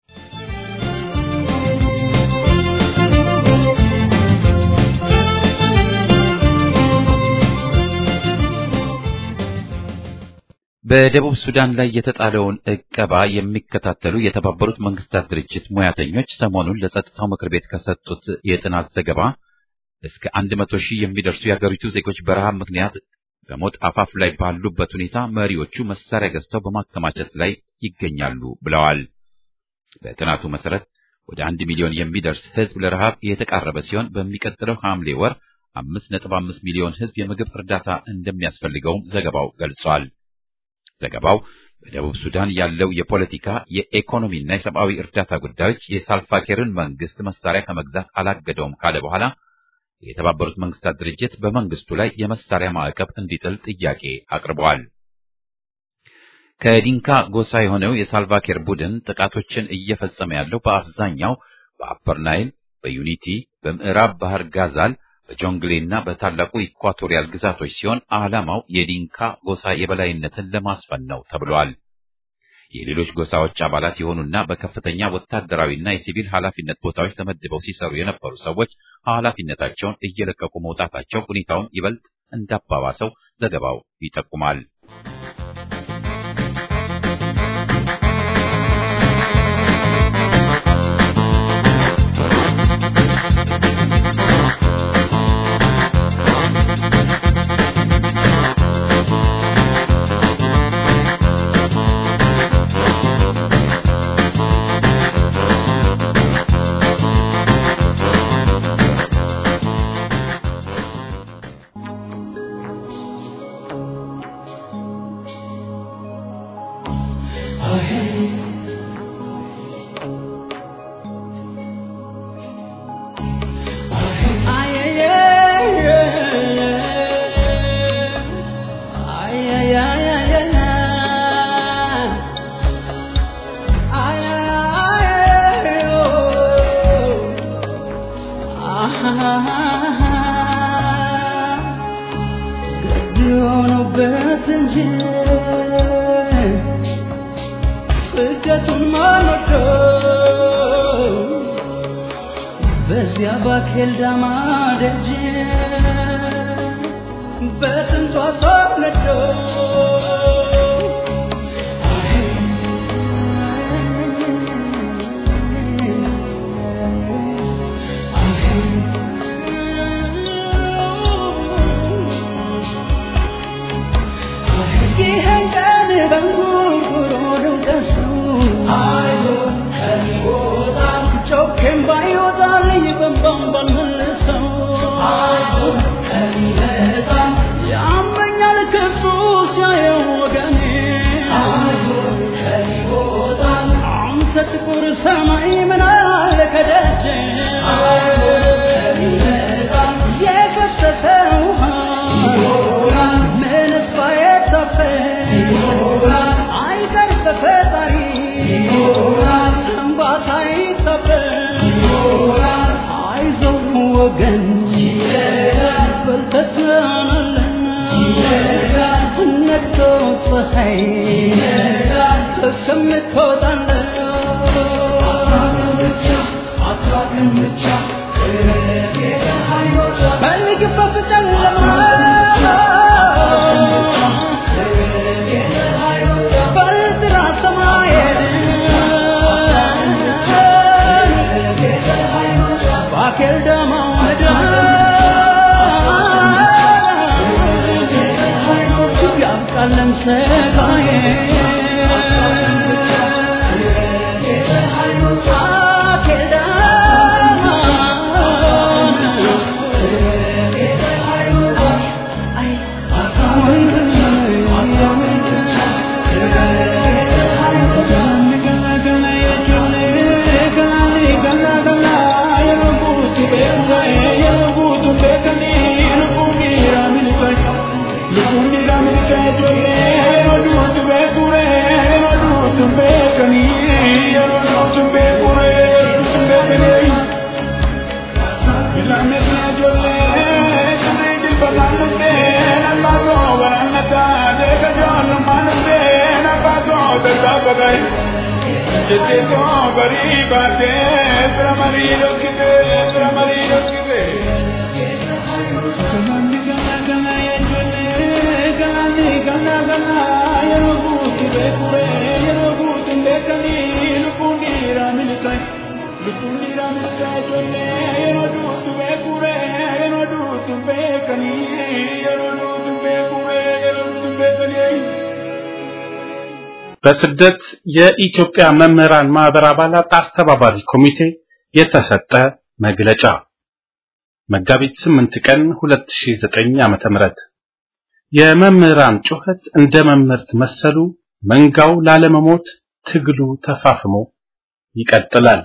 በደቡብ ሱዳን ላይ የተጣለውን ዕቀባ የሚከታተሉ የተባበሩት መንግስታት ድርጅት ሙያተኞች ሰሞኑን ለጸጥታው ምክር ቤት ከሰጡት የጥናት ዘገባ እስከ አንድ መቶ ሺህ የሚደርሱ የአገሪቱ ዜጎች በረሃብ ምክንያት በሞት አፋፍ ላይ ባሉበት ሁኔታ መሪዎቹ መሳሪያ ገዝተው በማከማቸት ላይ ይገኛሉ ብለዋል። በጥናቱ መሰረት ወደ አንድ ሚሊዮን የሚደርስ ሕዝብ ለረሃብ የተቃረበ ሲሆን በሚቀጥለው ሐምሌ ወር አምስት ነጥብ አምስት ሚሊዮን ሕዝብ የምግብ እርዳታ እንደሚያስፈልገውም ዘገባው ገልጿል። ዘገባው በደቡብ ሱዳን ያለው የፖለቲካ የኢኮኖሚና የሰብአዊ እርዳታ ጉዳዮች የሳልቫኪርን መንግስት መሳሪያ ከመግዛት አላገደውም ካለ በኋላ የተባበሩት መንግስታት ድርጅት በመንግስቱ ላይ የመሳሪያ ማዕቀብ እንዲጥል ጥያቄ አቅርበዋል። ከዲንካ ጎሳ የሆነው የሳልቫኪር ቡድን ጥቃቶችን እየፈጸመ ያለው በአብዛኛው በአፐር ናይል፣ በዩኒቲ፣ በምዕራብ ባህር ጋዛል፣ በጆንግሌ እና በታላቁ ኢኳቶሪያል ግዛቶች ሲሆን ዓላማው የዲንካ ጎሳ የበላይነትን ለማስፈን ነው ተብሏል። የሌሎች ጎሳዎች አባላት የሆኑና በከፍተኛ ወታደራዊና የሲቪል ኃላፊነት ቦታዎች ተመድበው ሲሰሩ የነበሩ ሰዎች ኃላፊነታቸውን እየለቀቁ መውጣታቸው ሁኔታውን ይበልጥ እንዳባባሰው ዘገባው ይጠቁማል። በዚያ ባኬልዳማ ደጅ በስንቷ ሰው ነዶ ይህን ቀን በንጉርጉሮ ደውደሱ ጮኬም ባይወጣልኝ በንባም ባልመልሰው ያመኛል ክፉ ሲያየው ወገኔ አንተ ጥቁር ሰማይ ምን አለ ከደጅ የፈሰሰ ውሃ ምንስ ባይታፈስ አይቀር በፈጣሪ እንባ ሳይታበስ አይዞህ ወገን በልተስናናለን ነግቶ ፀሐይ እስከምትወጣለን በሚግባ ጨለማ በጥራ ሰማይ ባኬል ደማ ያብቃለን ሰጋዬ ባኬል በስደት የኢትዮጵያ መምህራን ማህበር አባላት አስተባባሪ ኮሚቴ የተሰጠ መግለጫ መጋቢት 8 ቀን 2009 ዓመተ ምህረት የመምህራን ጩኸት እንደ መምህርት መሰሉ መንጋው ላለመሞት ትግሉ ተፋፍሞ ይቀጥላል።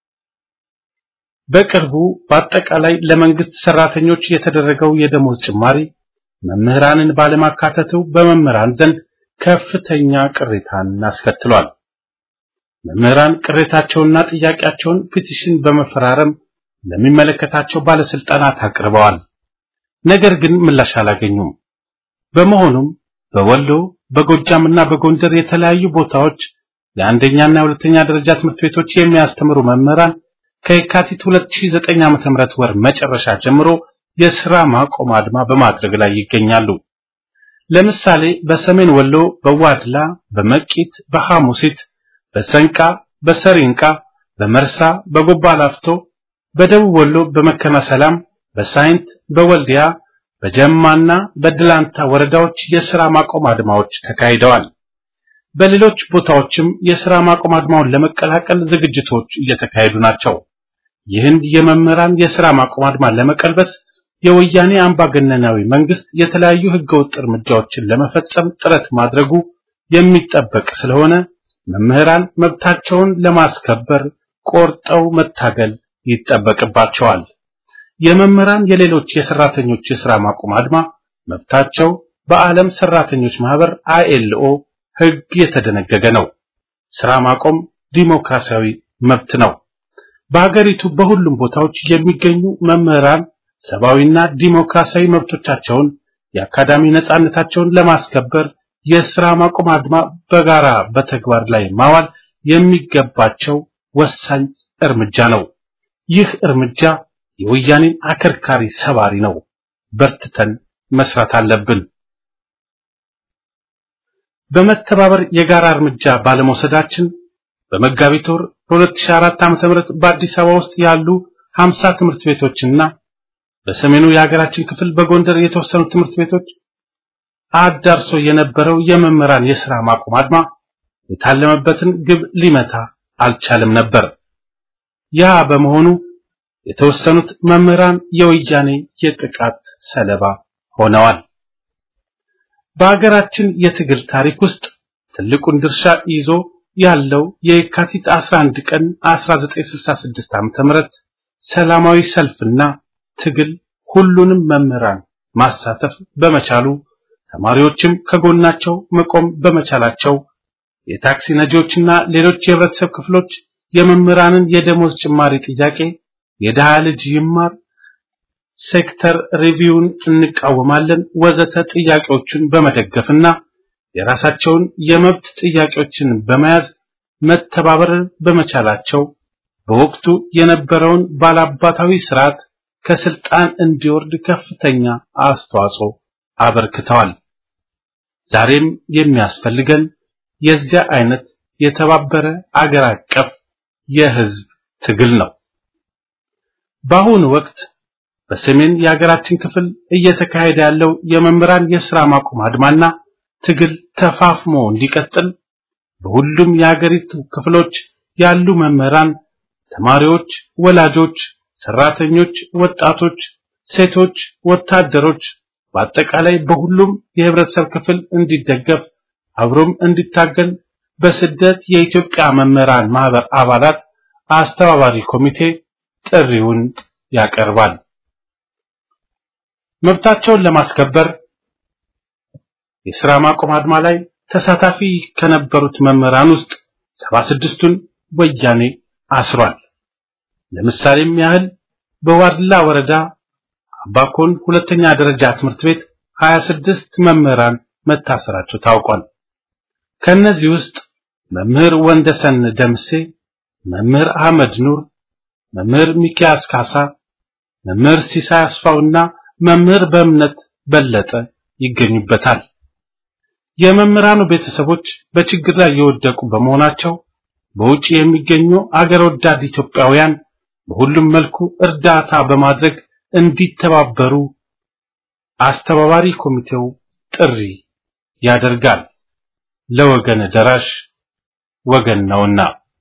በቅርቡ በአጠቃላይ ለመንግስት ሰራተኞች የተደረገው የደሞዝ ጭማሪ መምህራንን ባለማካተቱ በመምህራን ዘንድ ከፍተኛ ቅሬታን አስከትሏል። መምህራን ቅሬታቸውንና ጥያቄያቸውን ፒቲሽን በመፈራረም ለሚመለከታቸው ባለስልጣናት አቅርበዋል። ነገር ግን ምላሽ አላገኙም። በመሆኑም በወሎ በጎጃምና በጎንደር የተለያዩ ቦታዎች የአንደኛና የሁለተኛ ደረጃ ትምህርት ቤቶች የሚያስተምሩ መምህራን ከየካቲት 2009 ዓ.ም ወር መጨረሻ ጀምሮ የሥራ ማቆም አድማ በማድረግ ላይ ይገኛሉ። ለምሳሌ በሰሜን ወሎ በዋድላ፣ በመቂት፣ በሐሙሲት፣ በሰንቃ፣ በሰሪንቃ፣ በመርሳ፣ በጎባ ላፍቶ፣ በደቡብ ወሎ በመከነ ሰላም፣ በሳይንት፣ በወልዲያ፣ በጀማና በድላንታ ወረዳዎች የሥራ ማቆም አድማዎች ተካሂደዋል። በሌሎች ቦታዎችም የሥራ ማቆም አድማውን ለመቀላቀል ዝግጅቶች እየተካሄዱ ናቸው። ይህን የመምህራን የሥራ ማቆም አድማ ለመቀልበስ የወያኔ አምባገነናዊ መንግስት የተለያዩ ህገወጥ እርምጃዎችን ለመፈጸም ጥረት ማድረጉ የሚጠበቅ ስለሆነ መምህራን መብታቸውን ለማስከበር ቆርጠው መታገል ይጠበቅባቸዋል። የመምህራን የሌሎች የሰራተኞች የሥራ ማቆም አድማ መብታቸው በዓለም ሰራተኞች ማህበር አይኤልኦ ህግ የተደነገገ ነው። ሥራ ማቆም ዲሞክራሲያዊ መብት ነው። በሀገሪቱ በሁሉም ቦታዎች የሚገኙ መምህራን ሰብአዊና ዲሞክራሲያዊ መብቶቻቸውን የአካዳሚ ነጻነታቸውን ለማስከበር የሥራ ማቆም አድማ በጋራ በተግባር ላይ ማዋል የሚገባቸው ወሳኝ እርምጃ ነው። ይህ እርምጃ የወያኔን አከርካሪ ሰባሪ ነው። በርትተን መስራት አለብን። በመተባበር የጋራ እርምጃ ባለመውሰዳችን በመጋቢት ወር በ2004 ዓ.ም በአዲስ አበባ ውስጥ ያሉ 50 ትምህርት ቤቶችና በሰሜኑ የሀገራችን ክፍል በጎንደር የተወሰኑ ትምህርት ቤቶች አዳርሶ የነበረው የመምህራን የሥራ ማቆም አድማ የታለመበትን ግብ ሊመታ አልቻለም ነበር። ያ በመሆኑ የተወሰኑት መምህራን የወያኔ የጥቃት ሰለባ ሆነዋል። በሀገራችን የትግል ታሪክ ውስጥ ትልቁን ድርሻ ይዞ ያለው የካቲት 11 ቀን 1966 ዓ.ም ሰላማዊ ሰልፍና ትግል ሁሉንም መምህራን ማሳተፍ በመቻሉ ተማሪዎችም ከጎናቸው መቆም በመቻላቸው የታክሲ ነጂዎችና ሌሎች የህብረተሰብ ክፍሎች የመምህራንን የደሞዝ ጭማሪ ጥያቄ የድሃ ልጅ ይማር ሴክተር ሪቪውን እንቃወማለን ወዘተ ጥያቄዎችን በመደገፍና የራሳቸውን የመብት ጥያቄዎችን በመያዝ መተባበር በመቻላቸው በወቅቱ የነበረውን ባላባታዊ ስርዓት ከስልጣን እንዲወርድ ከፍተኛ አስተዋጽኦ አበርክተዋል። ዛሬም የሚያስፈልገን የዚያ አይነት የተባበረ አገር አቀፍ የህዝብ ትግል ነው። በአሁኑ ወቅት በሰሜን የሀገራችን ክፍል እየተካሄደ ያለው የመምህራን የሥራ ማቆም አድማና ትግል ተፋፍሞ እንዲቀጥል በሁሉም የሀገሪቱ ክፍሎች ያሉ መምህራን፣ ተማሪዎች፣ ወላጆች፣ ሰራተኞች፣ ወጣቶች፣ ሴቶች፣ ወታደሮች በአጠቃላይ በሁሉም የህብረተሰብ ክፍል እንዲደገፍ አብሮም እንዲታገል በስደት የኢትዮጵያ መምህራን ማህበር አባላት አስተባባሪ ኮሚቴ ጥሪውን ያቀርባል። መብታቸውን ለማስከበር የሥራ ማቆም አድማ ላይ ተሳታፊ ከነበሩት መምህራን ውስጥ 76ቱን ወያኔ አስሯል። ለምሳሌም ያህል በዋድላ ወረዳ አባኮን ሁለተኛ ደረጃ ትምህርት ቤት 26 መምህራን መታሰራቸው ታውቋል። ከነዚህ ውስጥ መምህር ወንደሰን ደምሴ፣ መምህር አህመድ ኑር፣ መምህር ሚኪያስ ካሳ፣ መምህር ሲሳይ አስፋውና መምህር በእምነት በለጠ ይገኙበታል። የመምህራኑ ቤተሰቦች በችግር ላይ የወደቁ በመሆናቸው በውጭ የሚገኙ አገር ወዳድ ኢትዮጵያውያን በሁሉም መልኩ እርዳታ በማድረግ እንዲተባበሩ አስተባባሪ ኮሚቴው ጥሪ ያደርጋል። ለወገን ደራሽ ወገን ነውና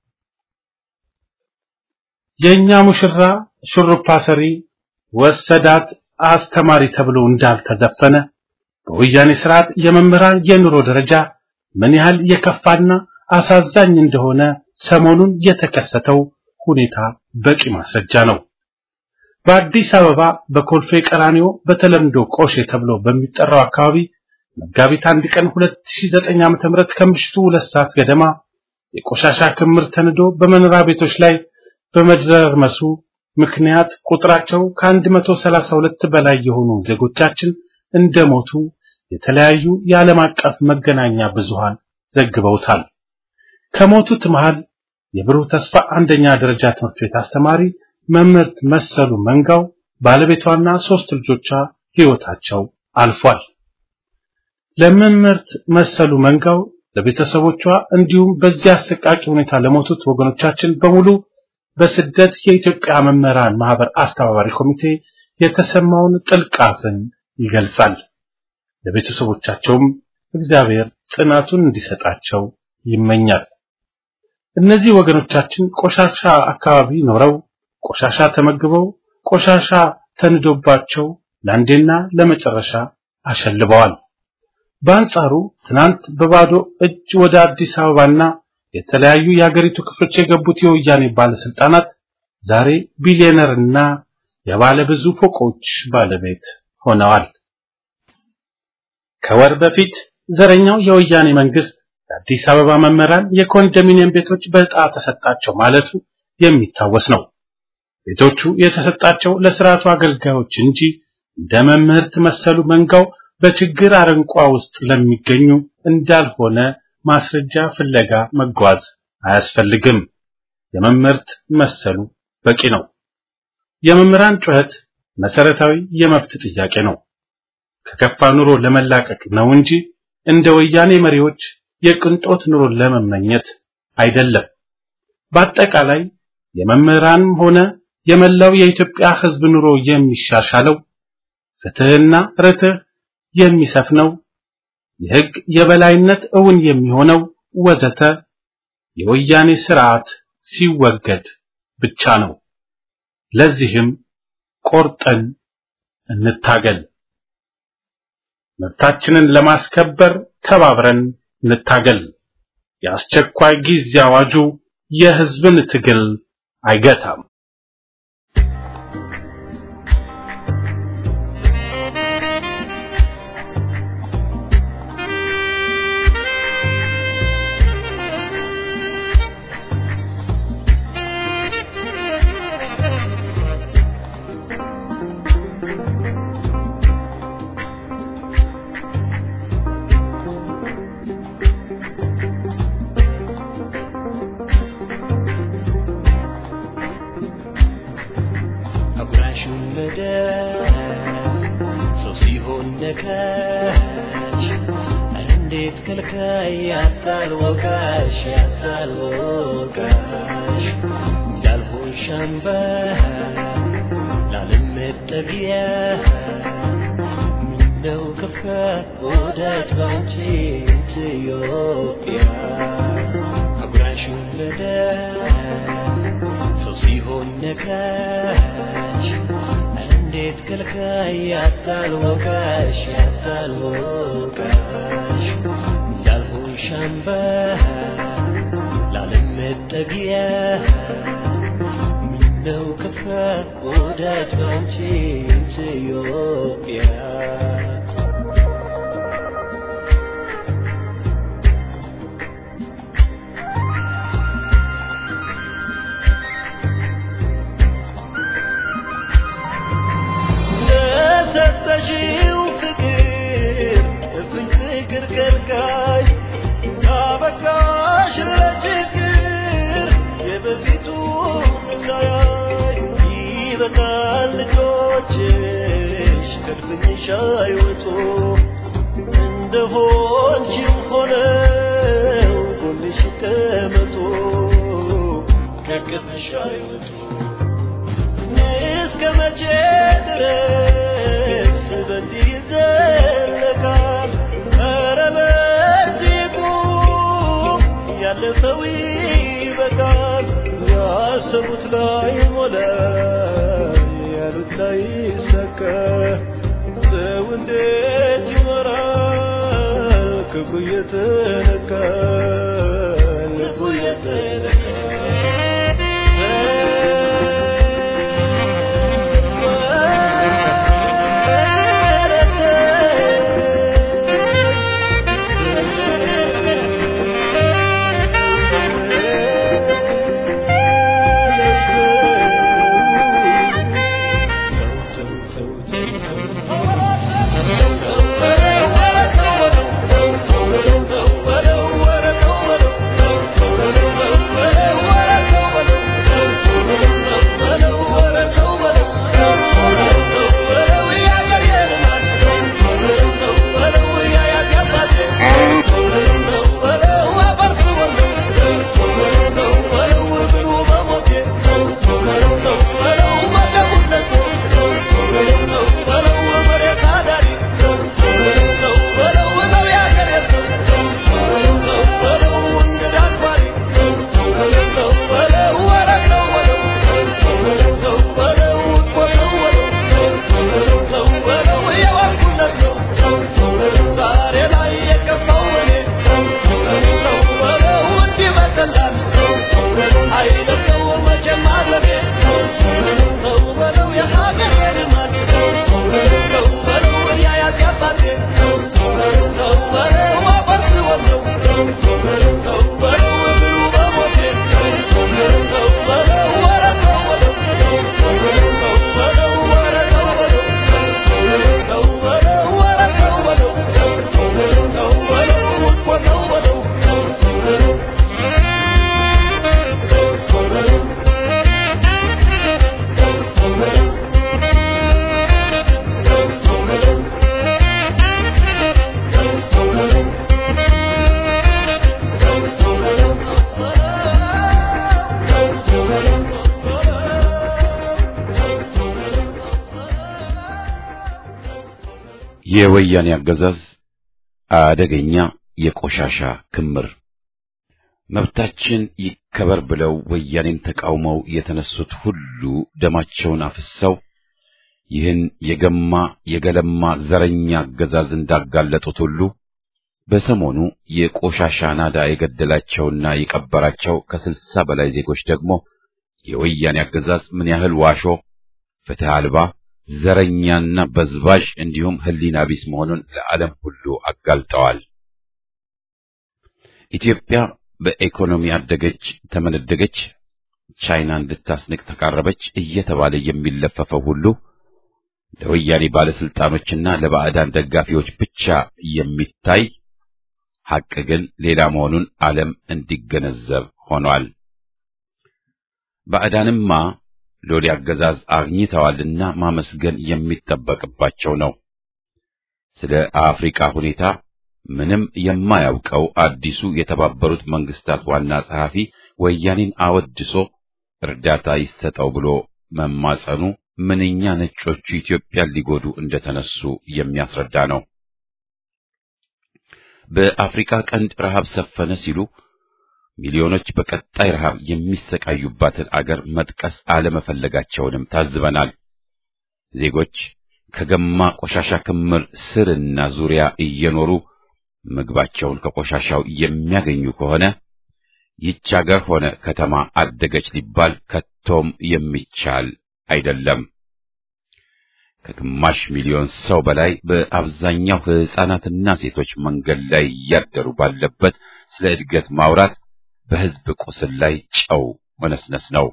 የኛ ሙሽራ ሹሩባ ሰሪ ወሰዳት አስተማሪ ተብሎ እንዳልተዘፈነ በወያኔ ስርዓት የመምህራን የኑሮ ደረጃ ምን ያህል የከፋና አሳዛኝ እንደሆነ ሰሞኑን የተከሰተው ሁኔታ በቂ ማስረጃ ነው። በአዲስ አበባ በኮልፌ ቀራኒዮ በተለምዶ ቆሼ ተብሎ በሚጠራው አካባቢ መጋቢት አንድ ቀን 2009 ዓ.ም ከምሽቱ ሁለት ሰዓት ገደማ የቆሻሻ ክምር ተንዶ በመኖሪያ ቤቶች ላይ በመድረርመሱ ምክንያት ቁጥራቸው ከ132 በላይ የሆኑ ዜጎቻችን እንደሞቱ የተለያዩ የዓለም አቀፍ መገናኛ ብዙሃን ዘግበውታል። ከሞቱት መሃል የብሩህ ተስፋ አንደኛ ደረጃ ትምህርት ቤት አስተማሪ መምህርት መሰሉ መንጋው ባለቤቷና ሶስት ልጆቿ ሕይወታቸው አልፏል። ለመምህርት መሰሉ መንጋው ለቤተሰቦቿ እንዲሁም በዚህ አሰቃቂ ሁኔታ ለሞቱት ወገኖቻችን በሙሉ በስደት የኢትዮጵያ መምህራን ማህበር አስተባባሪ ኮሚቴ የተሰማውን ጥልቅ ሐዘን ይገልጻል። ለቤተሰቦቻቸውም እግዚአብሔር ጽናቱን እንዲሰጣቸው ይመኛል። እነዚህ ወገኖቻችን ቆሻሻ አካባቢ ኖረው ቆሻሻ ተመግበው ቆሻሻ ተንዶባቸው ለአንዴና ለመጨረሻ አሸልበዋል። በአንጻሩ ትናንት በባዶ እጅ ወደ አዲስ አበባና የተለያዩ የሀገሪቱ ክፍሎች የገቡት የወያኔ ባለስልጣናት ዛሬ ቢሊዮነርና የባለ ብዙ ፎቆች ባለቤት ሆነዋል። ከወር በፊት ዘረኛው የወያኔ መንግስት የአዲስ አበባ መምህራን የኮንዶሚኒየም ቤቶች በዕጣ ተሰጣቸው ማለቱ የሚታወስ ነው። ቤቶቹ የተሰጣቸው ለስርዓቱ አገልጋዮች እንጂ እንደ መምህርት መሰሉ መንጋው በችግር አረንቋ ውስጥ ለሚገኙ እንዳልሆነ ማስረጃ ፍለጋ መጓዝ አያስፈልግም። የመምህርት መሰሉ በቂ ነው። የመምህራን ጩኸት መሰረታዊ የመብት ጥያቄ ነው። ከከፋ ኑሮ ለመላቀቅ ነው እንጂ እንደ ወያኔ መሪዎች የቅንጦት ኑሮ ለመመኘት አይደለም። በአጠቃላይ የመምህራንም ሆነ የመላው የኢትዮጵያ ሕዝብ ኑሮ የሚሻሻለው ፍትህና ርትህ የሚሰፍነው የሕግ የበላይነት እውን የሚሆነው ወዘተ የወያኔ ስርዓት ሲወገድ ብቻ ነው። ለዚህም ቆርጠን እንታገል። መብታችንን ለማስከበር ተባብረን እንታገል። የአስቸኳይ ጊዜ አዋጁ የሕዝብን ትግል አይገታም። አጉራሹን ምድር ሰው ሲሆን ነካች ኧረ እንዴት ከልካይ ያታል ወቃሽ ያታል ወቃሽ እንዳልሆን ሻምባ ላለመጠጊያ ምነው ከፋ ወዳጅ ባንቺ ኢትዮጵያ አጉራሹን ምድር ሰው ሲሆን ነካች እንዴት ከልካይ ያታል ወቃሽ ያታል ወቃሽ እንዳልሆን ሻምባ ላለመጠጊያ ምነው ከፋ ወዳጅ ባንቺ ኢትዮጵያ ለሰጠሽው ፍቅር እፍኝ ፍቅር ከልካይ ካበቃሽ ለችግር የበፊቱ ሳያይ ይበቃል ልጆችሽ ከድፍኝሽ አይወጡ እንደሆንሽም ሆነው ጎንሽ ይቀመጡ ከቅፍሽ አይወጡ እስከ መቼ ድረስ በዚህ ይዘለቃል? ኧረ በ ሰው ይበቃል ያሰቡት ላይ ሞላ ያሉት ላይ ሰከ ሰው እንዴት ይኖራል ክብሩ እየተነካ ልቡ የወያኔ አገዛዝ አደገኛ የቆሻሻ ክምር መብታችን ይከበር ብለው ወያኔን ተቃውመው የተነሱት ሁሉ ደማቸውን አፍሰው ይህን የገማ የገለማ ዘረኛ አገዛዝ እንዳጋለጡት ሁሉ በሰሞኑ የቆሻሻ ናዳ የገደላቸውና የቀበራቸው ከስልሳ በላይ ዜጎች ደግሞ የወያኔ አገዛዝ ምን ያህል ዋሾ፣ ፍትህ አልባ፣ ዘረኛና በዝባዥ እንዲሁም ሕሊና ቢስ መሆኑን ለዓለም ሁሉ አጋልጠዋል። ኢትዮጵያ በኢኮኖሚ አደገች፣ ተመነደገች፣ ቻይና እንድታስንቅ ተቃረበች እየተባለ የሚለፈፈው ሁሉ ለወያኔ ባለስልጣኖችና ለባዕዳን ደጋፊዎች ብቻ የሚታይ ሐቅ ግን ሌላ መሆኑን ዓለም እንዲገነዘብ ሆኗል። ባዕዳንማ ሎሌ አገዛዝ አግኝተዋልና ማመስገን የሚጠበቅባቸው ነው። ስለ አፍሪካ ሁኔታ ምንም የማያውቀው አዲሱ የተባበሩት መንግስታት ዋና ጸሐፊ ወያኔን አወድሶ እርዳታ ይሰጠው ብሎ መማጸኑ ምንኛ ነጮቹ ኢትዮጵያን ሊጎዱ እንደተነሱ የሚያስረዳ ነው። በአፍሪካ ቀንድ ረሃብ ሰፈነ ሲሉ ሚሊዮኖች በቀጣይ ረሃብ የሚሰቃዩባትን አገር መጥቀስ አለመፈለጋቸውንም ታዝበናል። ዜጎች ከገማ ቆሻሻ ክምር ስርና ዙሪያ እየኖሩ ምግባቸውን ከቆሻሻው የሚያገኙ ከሆነ ይህች አገር ሆነ ከተማ አደገች ሊባል ከቶም የሚቻል አይደለም። ከግማሽ ሚሊዮን ሰው በላይ በአብዛኛው ሕፃናትና ሴቶች መንገድ ላይ እያደሩ ባለበት ስለ እድገት ማውራት በሕዝብ ቁስል ላይ ጨው መነስነስ ነው።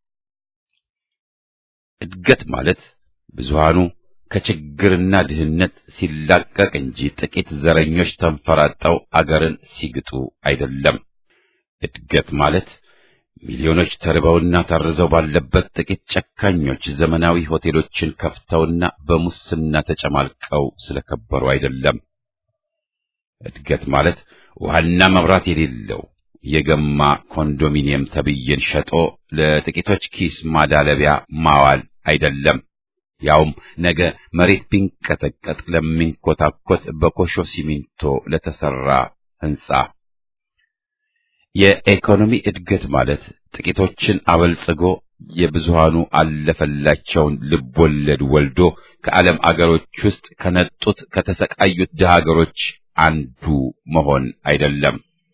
እድገት ማለት ብዙሃኑ ከችግርና ድህነት ሲላቀቅ እንጂ ጥቂት ዘረኞች ተንፈራጠው አገርን ሲግጡ አይደለም። እድገት ማለት ሚሊዮኖች ተርበውና ታርዘው ባለበት ጥቂት ጨካኞች ዘመናዊ ሆቴሎችን ከፍተውና በሙስና ተጨማልቀው ስለከበሩ አይደለም። እድገት ማለት ውሃና መብራት የሌለው የገማ ኮንዶሚኒየም ተብዬን ሸጦ ለጥቂቶች ኪስ ማዳለቢያ ማዋል አይደለም። ያውም ነገ መሬት ቢንቀጠቀጥ ለሚንኮታኮት በኮሾ ሲሚንቶ ለተሰራ ሕንጻ። የኢኮኖሚ እድገት ማለት ጥቂቶችን አበልጽጎ የብዙሃኑ አለፈላቸውን ልቦለድ ወልዶ ከዓለም አገሮች ውስጥ ከነጡት ከተሰቃዩት ድሃ አገሮች አንዱ መሆን አይደለም።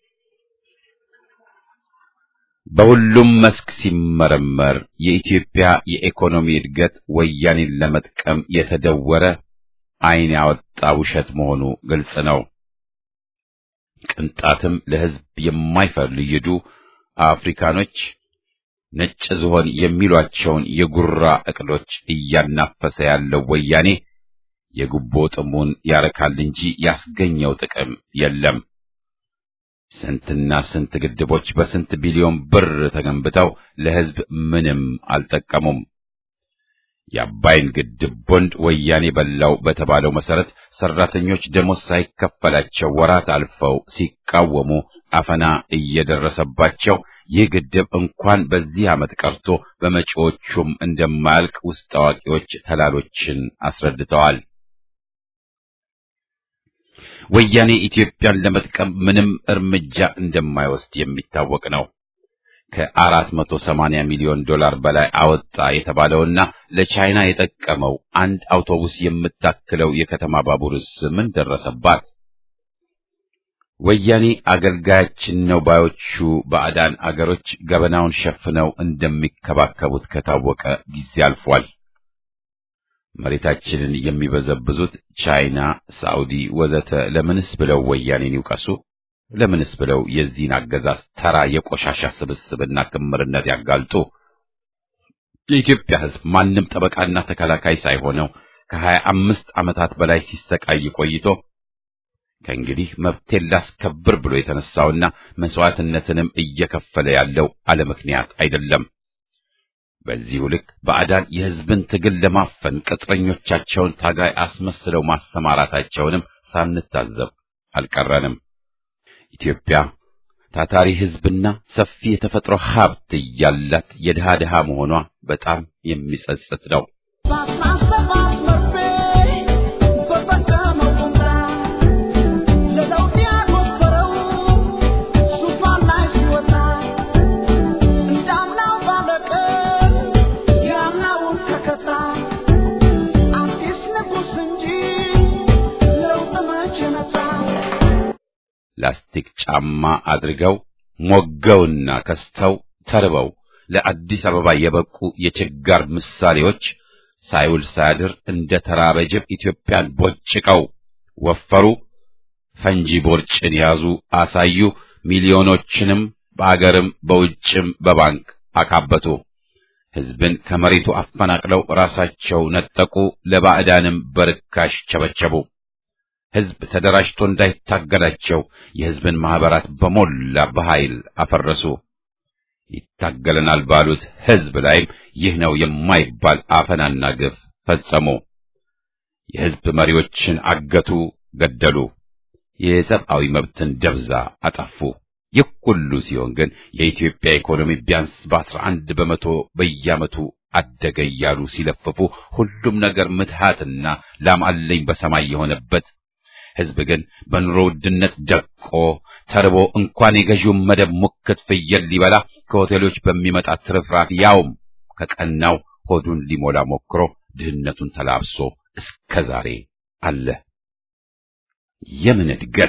በሁሉም መስክ ሲመረመር የኢትዮጵያ የኢኮኖሚ እድገት ወያኔን ለመጥቀም የተደወረ ዓይን ያወጣ ውሸት መሆኑ ግልጽ ነው። ቅንጣትም ለሕዝብ የማይፈልይዱ አፍሪካኖች ነጭ ዝሆን የሚሏቸውን የጉራ እቅዶች እያናፈሰ ያለው ወያኔ የጉቦ ጥሙን ያረካል እንጂ ያስገኘው ጥቅም የለም። ስንትና ስንት ግድቦች በስንት ቢሊዮን ብር ተገንብተው ለሕዝብ ምንም አልጠቀሙም። የአባይን ግድብ ቦንድ ወያኔ በላው በተባለው መሰረት ሰራተኞች ደሞዝ ሳይከፈላቸው ወራት አልፈው ሲቃወሙ አፈና እየደረሰባቸው ይህ ግድብ እንኳን በዚህ ዓመት ቀርቶ በመጪዎቹም እንደማያልቅ ውስጥ አዋቂዎች ተላሎችን አስረድተዋል። ወያኔ ኢትዮጵያን ለመጥቀም ምንም እርምጃ እንደማይወስድ የሚታወቅ ነው። ከአራት መቶ ሰማንያ ሚሊዮን ዶላር በላይ አወጣ የተባለውና ለቻይና የጠቀመው አንድ አውቶቡስ የምታክለው የከተማ ባቡርስ ምን ደረሰባት? ወያኔ አገልጋያችን ነው ባዮቹ ባዕዳን አገሮች ገበናውን ሸፍነው እንደሚከባከቡት ከታወቀ ጊዜ አልፏል። መሬታችንን የሚበዘብዙት ቻይና፣ ሳዑዲ ወዘተ ለምንስ ብለው ወያኔን ይውቀሱ? ለምንስ ብለው የዚህን አገዛዝ ተራ የቆሻሻ ስብስብና ክምርነት ያጋልጡ? የኢትዮጵያ ሕዝብ ማንም ጠበቃና ተከላካይ ሳይሆነው ከሀያ አምስት ዓመታት በላይ ሲሰቃይ ቆይቶ ከእንግዲህ መብቴን ላስከብር ብሎ የተነሳውና መስዋዕትነትንም እየከፈለ ያለው አለ ምክንያት አይደለም። በዚሁ ልክ ባዕዳን የሕዝብን ትግል ለማፈን ቅጥረኞቻቸውን ታጋይ አስመስለው ማሰማራታቸውንም ሳንታዘብ አልቀረንም። ኢትዮጵያ ታታሪ ሕዝብና ሰፊ የተፈጥሮ ሀብት እያላት የድሃ ድሃ መሆኗ በጣም የሚጸጽት ነው። ላስቲክ ጫማ አድርገው ሞገውና ከስተው ተርበው ለአዲስ አበባ የበቁ የችጋር ምሳሌዎች ሳይውል ሳያድር እንደ ተራበ ጅብ ኢትዮጵያን ቦጭቀው ወፈሩ፣ ፈንጂ ቦርጭን ያዙ፣ አሳዩ፣ ሚሊዮኖችንም በአገርም በውጭም በባንክ አካበቱ። ሕዝብን ከመሬቱ አፈናቅለው ራሳቸው ነጠቁ፣ ለባዕዳንም በርካሽ ቸበቸቡ። ሕዝብ ተደራጅቶ እንዳይታገላቸው የሕዝብን ማኅበራት በሞላ በኃይል አፈረሱ። ይታገለናል ባሉት ሕዝብ ላይም ይህ ነው የማይባል አፈናና ግፍ ፈጸሙ። የሕዝብ መሪዎችን አገቱ፣ ገደሉ። የሰብአዊ መብትን ደብዛ አጠፉ። ይህ ሁሉ ሲሆን ግን የኢትዮጵያ ኢኮኖሚ ቢያንስ በአስራ አንድ በመቶ በየዓመቱ አደገ እያሉ ሲለፍፉ ሁሉም ነገር ምትሃትና ላም አለኝ በሰማይ የሆነበት ሕዝብ ግን በኑሮ ውድነት ደቆ ተርቦ እንኳን የገዢውን መደብ ሙክት ፍየል ሊበላ ከሆቴሎች በሚመጣ ትርፍራፊ ያውም ከቀናው ሆዱን ሊሞላ ሞክሮ ድህነቱን ተላብሶ እስከ ዛሬ አለ። የምን እድገት!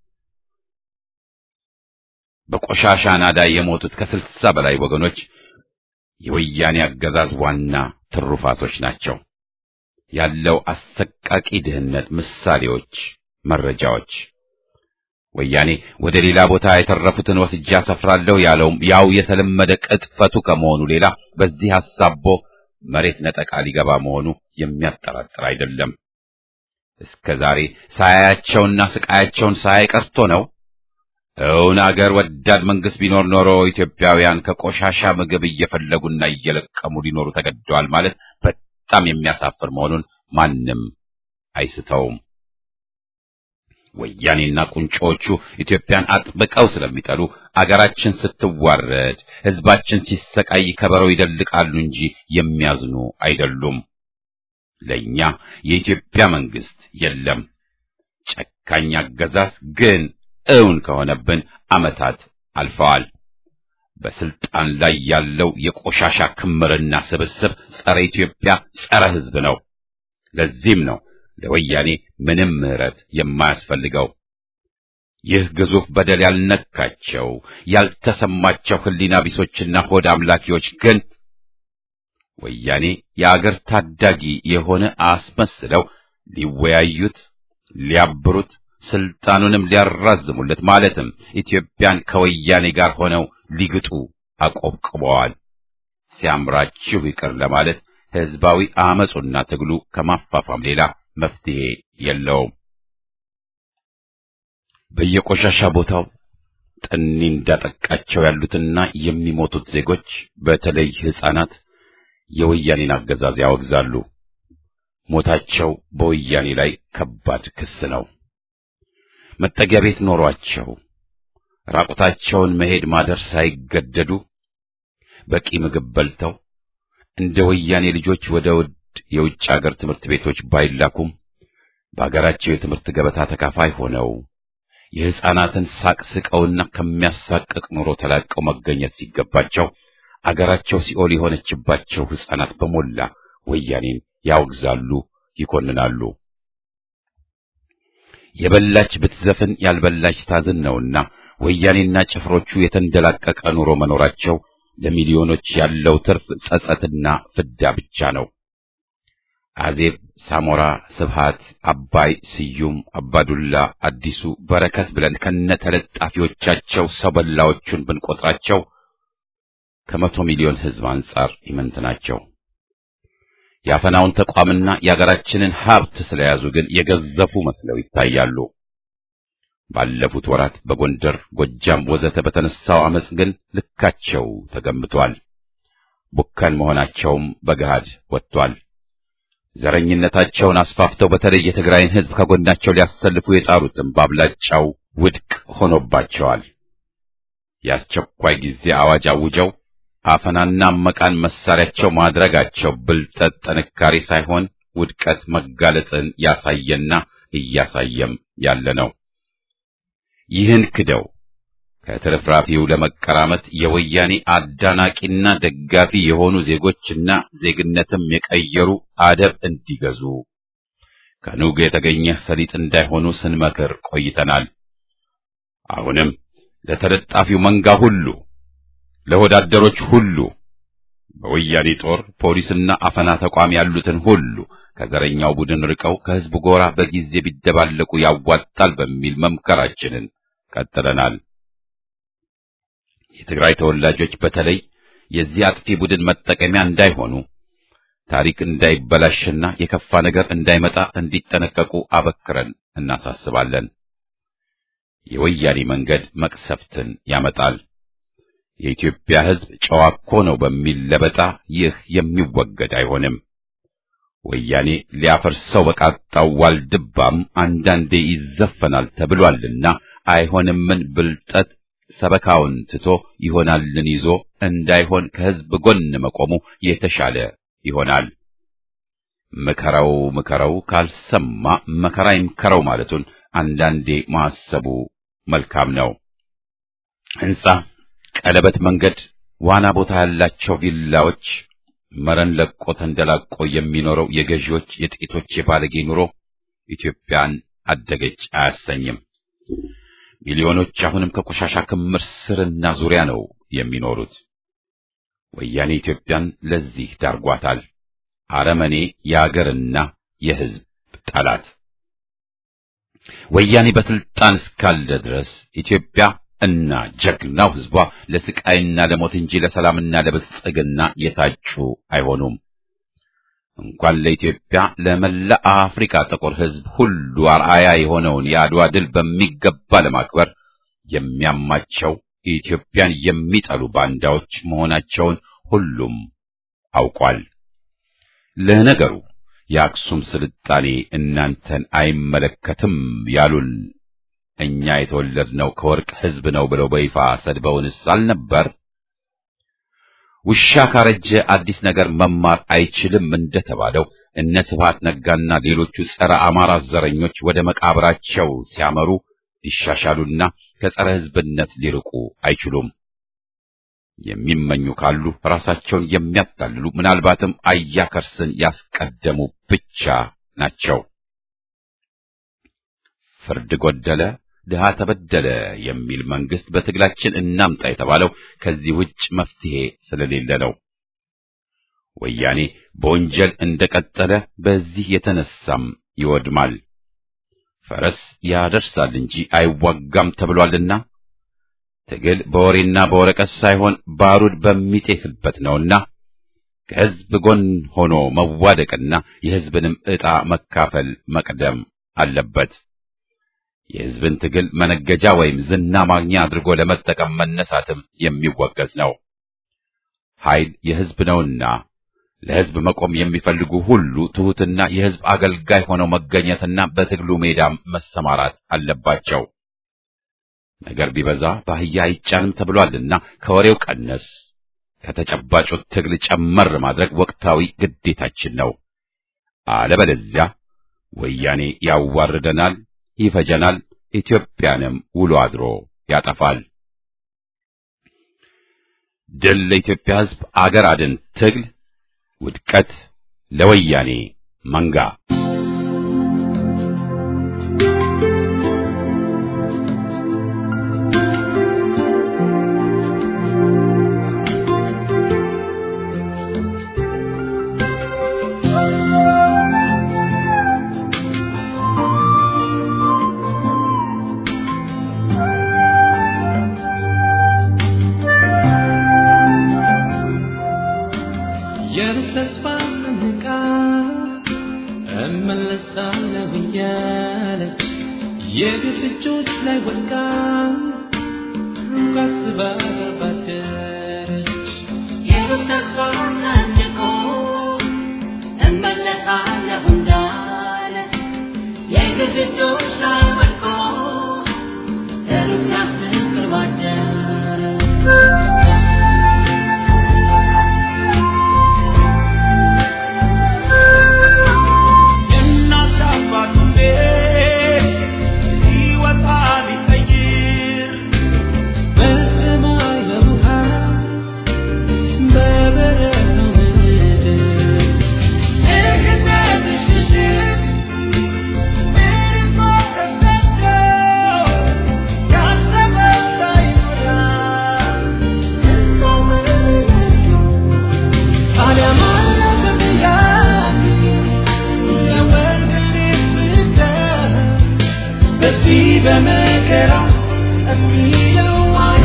በቆሻሻ ናዳ የሞቱት ከስልሳ በላይ ወገኖች የወያኔ አገዛዝ ዋና ትሩፋቶች ናቸው። ያለው አሰቃቂ ድህነት ምሳሌዎች መረጃዎች ወያኔ ወደ ሌላ ቦታ የተረፉትን ወስጄ አሰፍራለሁ ያለውም ያው የተለመደ ቅጥፈቱ ከመሆኑ ሌላ በዚህ ሐሳቦ መሬት ነጠቃ ሊገባ መሆኑ የሚያጠራጥር አይደለም። እስከ ዛሬ ሳያያቸውና ስቃያቸውን ሳያይ ቀርቶ ነው። እውን አገር ወዳድ መንግስት ቢኖር ኖሮ ኢትዮጵያውያን ከቆሻሻ ምግብ እየፈለጉና እየለቀሙ ሊኖሩ ተገደዋል ማለት በጣም የሚያሳፍር መሆኑን ማንም አይስተውም። ወያኔና ቁንጮቹ ኢትዮጵያን አጥብቀው ስለሚጠሉ አገራችን ስትዋረድ፣ ሕዝባችን ሲሰቃይ ከበረው ይደልቃሉ እንጂ የሚያዝኑ አይደሉም። ለኛ የኢትዮጵያ መንግስት የለም። ጨካኝ አገዛዝ ግን እውን ከሆነብን ዓመታት አልፈዋል። በስልጣን ላይ ያለው የቆሻሻ ክምርና ስብስብ ጸረ ኢትዮጵያ፣ ጸረ ሕዝብ ነው። ለዚህም ነው ለወያኔ ምንም ምሕረት የማያስፈልገው። ይህ ግዙፍ በደል ያልነካቸው ያልተሰማቸው ሕሊና ቢሶችና ሆድ አምላኪዎች ግን ወያኔ የአገር ታዳጊ የሆነ አስመስለው ሊወያዩት፣ ሊያብሩት፣ ስልጣኑንም ሊያራዝሙለት ማለትም ኢትዮጵያን ከወያኔ ጋር ሆነው ሊግጡ አቆብቅበዋል። ሲያምራችሁ ይቅር ለማለት ህዝባዊ አመጹና ትግሉ ከማፋፋም ሌላ መፍትሄ የለውም። በየቆሻሻ ቦታው ጠኒ እንዳጠቃቸው ያሉትና የሚሞቱት ዜጎች በተለይ ሕፃናት የወያኔን አገዛዝ ያወግዛሉ። ሞታቸው በወያኔ ላይ ከባድ ክስ ነው። መጠጊያ ቤት ኖሯቸው ራቁታቸውን መሄድ ማደር ሳይገደዱ በቂ ምግብ በልተው እንደ ወያኔ ልጆች ወደ ውድ የውጭ አገር ትምህርት ቤቶች ባይላኩም በአገራቸው የትምህርት ገበታ ተካፋይ ሆነው የሕፃናትን ሳቅ ስቀውና ከሚያሳቅቅ ኑሮ ተላቀው መገኘት ሲገባቸው አገራቸው ሲኦል የሆነችባቸው ሕፃናት በሞላ ወያኔን ያወግዛሉ፣ ይኮንናሉ። የበላች ብትዘፍን ያልበላች ታዝን ነውና ወያኔና ጭፍሮቹ የተንደላቀቀ ኑሮ መኖራቸው ለሚሊዮኖች ያለው ትርፍ ጸጸትና ፍዳ ብቻ ነው። አዜብ፣ ሳሞራ፣ ስብሃት፣ አባይ፣ ስዩም፣ አባዱላ፣ አዲሱ፣ በረከት ብለን ከነተለጣፊዎቻቸው ሰው በላዎቹን ብንቆጥራቸው ከመቶ ሚሊዮን ሕዝብ አንጻር ኢምንት ናቸው። የአፈናውን ተቋምና የአገራችንን ሀብት ስለያዙ ግን የገዘፉ መስለው ይታያሉ። ባለፉት ወራት በጎንደር፣ ጎጃም ወዘተ በተነሳው አመጽ ግን ልካቸው ተገምቷል። ቡከን መሆናቸውም በገሃድ ወጥቷል። ዘረኝነታቸውን አስፋፍተው በተለይ የትግራይን ሕዝብ ከጎናቸው ሊያሰልፉ የጣሩትም በአብላጫው ውድቅ ሆኖባቸዋል። የአስቸኳይ ጊዜ አዋጅ አውጀው አፈናና መቃን መሳሪያቸው ማድረጋቸው ብልጠት፣ ጥንካሬ ሳይሆን ውድቀት መጋለጥን ያሳየና እያሳየም ያለ ነው። ይህን ክደው ከትርፍራፊው ለመቀራመት የወያኔ አዳናቂና ደጋፊ የሆኑ ዜጎችና ዜግነትም የቀየሩ አደብ እንዲገዙ ከኑግ የተገኘ ሰሊጥ እንዳይሆኑ ስንመክር ቆይተናል። አሁንም ለተለጣፊው መንጋ ሁሉ ለወዳደሮች ሁሉ በወያኔ ጦር ፖሊስና አፈና ተቋም ያሉትን ሁሉ ከዘረኛው ቡድን ርቀው ከሕዝብ ጎራ በጊዜ ቢደባለቁ ያዋጣል በሚል መምከራችንን ቀጥለናል። የትግራይ ተወላጆች በተለይ የዚህ አጥፊ ቡድን መጠቀሚያ እንዳይሆኑ ታሪክ እንዳይበላሽና የከፋ ነገር እንዳይመጣ እንዲጠነቀቁ አበክረን እናሳስባለን። የወያኔ መንገድ መቅሰፍትን ያመጣል። የኢትዮጵያ ሕዝብ ጨዋ እኮ ነው በሚል ለበጣ ይህ የሚወገድ አይሆንም። ወያኔ ሊያፈርሰው በቃጣው ዋልድባም አንዳንዴ ይዘፈናል ተብሏልና አይሆንምን ብልጠት ሰበካውን ትቶ ይሆናልን ይዞ እንዳይሆን ከሕዝብ ጎን መቆሙ የተሻለ ይሆናል። ምከረው ምከረው ካልሰማ መከራ ይምከረው ማለቱን አንዳንዴ ማሰቡ መልካም ነው። ሕንጻ፣ ቀለበት መንገድ፣ ዋና ቦታ ያላቸው ቪላዎች፣ መረን ለቆ ተንደላቆ የሚኖረው የገዢዎች የጥቂቶች የባለጌ ኑሮ ኢትዮጵያን አደገች አያሰኝም። ሚሊዮኖች አሁንም ከቆሻሻ ክምር ስርና ዙሪያ ነው የሚኖሩት። ወያኔ ኢትዮጵያን ለዚህ ዳርጓታል። አረመኔ የአገርና የሕዝብ ጠላት። ወያኔ በስልጣን እስካለ ድረስ ኢትዮጵያ እና ጀግናው ሕዝቧ ለስቃይና ለሞት እንጂ ለሰላምና ለብልጽግና የታጩ አይሆኑም። እንኳን ለኢትዮጵያ ለመላ አፍሪካ ጥቁር ሕዝብ ሁሉ አርአያ የሆነውን የአድዋ ድል በሚገባ ለማክበር የሚያማቸው ኢትዮጵያን የሚጠሉ ባንዳዎች መሆናቸውን ሁሉም አውቋል። ለነገሩ የአክሱም ስልጣኔ እናንተን አይመለከትም ያሉን እኛ የተወለድነው ከወርቅ ሕዝብ ነው ብለው በይፋ ሰድበውንስ አልነበር? ውሻ ካረጀ አዲስ ነገር መማር አይችልም እንደተባለው እነ ስብሐት ነጋና ሌሎቹ ጸረ አማራ ዘረኞች ወደ መቃብራቸው ሲያመሩ ሊሻሻሉና ከጸረ ሕዝብነት ሊርቁ አይችሉም። የሚመኙ ካሉ ራሳቸውን የሚያታልሉ ምናልባትም አያከርስን ያስቀደሙ ብቻ ናቸው። ፍርድ ጎደለ፣ ድሃ ተበደለ የሚል መንግስት በትግላችን እናምጣ የተባለው ከዚህ ውጭ መፍትሄ ስለሌለ ነው። ወያኔ በወንጀል እንደቀጠለ በዚህ የተነሳም ይወድማል። ፈረስ ያደርሳል እንጂ አይዋጋም ተብሏልና ትግል በወሬና በወረቀት ሳይሆን ባሩድ በሚጤስበት ነውና ከሕዝብ ጎን ሆኖ መዋደቅና የሕዝብንም ዕጣ መካፈል መቅደም አለበት። የሕዝብን ትግል መነገጃ ወይም ዝና ማግኛ አድርጎ ለመጠቀም መነሳትም የሚወገዝ ነው። ኃይል የሕዝብ ነውና ለሕዝብ መቆም የሚፈልጉ ሁሉ ትሑትና የሕዝብ አገልጋይ ሆነው መገኘትና በትግሉ ሜዳም መሰማራት አለባቸው። ነገር ቢበዛ በአህያ አይጫንም ተብሏልና ከወሬው ቀነስ ከተጨባጩ ትግል ጨመር ማድረግ ወቅታዊ ግዴታችን ነው። አለበለዚያ ወያኔ ያዋርደናል፣ ይፈጀናል፣ ኢትዮጵያንም ውሎ አድሮ ያጠፋል። ድል ለኢትዮጵያ ሕዝብ፣ አገር አድን ትግል፣ ውድቀት ለወያኔ መንጋ። የተስፋ ስንቃ እመለሳለሁ እያለች የግፍ እጆች ላይ ወድቃ ሩቅ አስባ ባደረች የተስፋ ሰንቆ እመለሳለሁ እንዳለ የግፍ እጆች ላይ ወድቆ ሩቅ ሲያስብ ቅርብ አደረ። እናት አባቱ ቤት ሲወጣ ቢቀይር በሰማይ በውሃ በበረሃው ምድር የገነት ሽሽት ምርኮ ተሰዶ ያሰበው ሳይሞላ እዛው መለሱ ዓለም አለፈያ በዚህ በመከራ የሚለው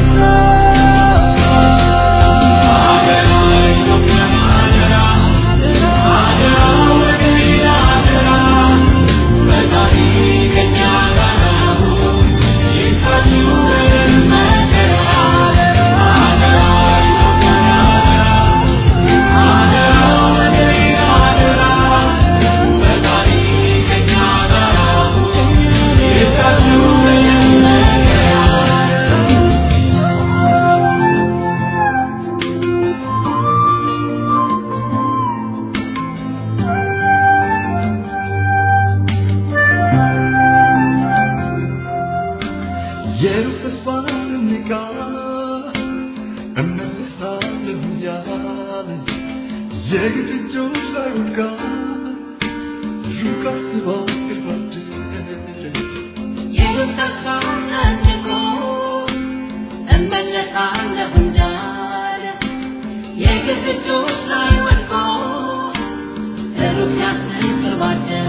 የሩቅ ተስፋን ንቃ እመልሳለሁ ያለ የግድ እጆች ላይ ወድቃ ሩቅ አስባ ቅርብ አደረች የተስፋ ሰንቆ እመለሳለሁ እንዳለ የግፍ እጆች ላይ ወድቆ ሩቅ ሲያስብ ቅርብ አደረ።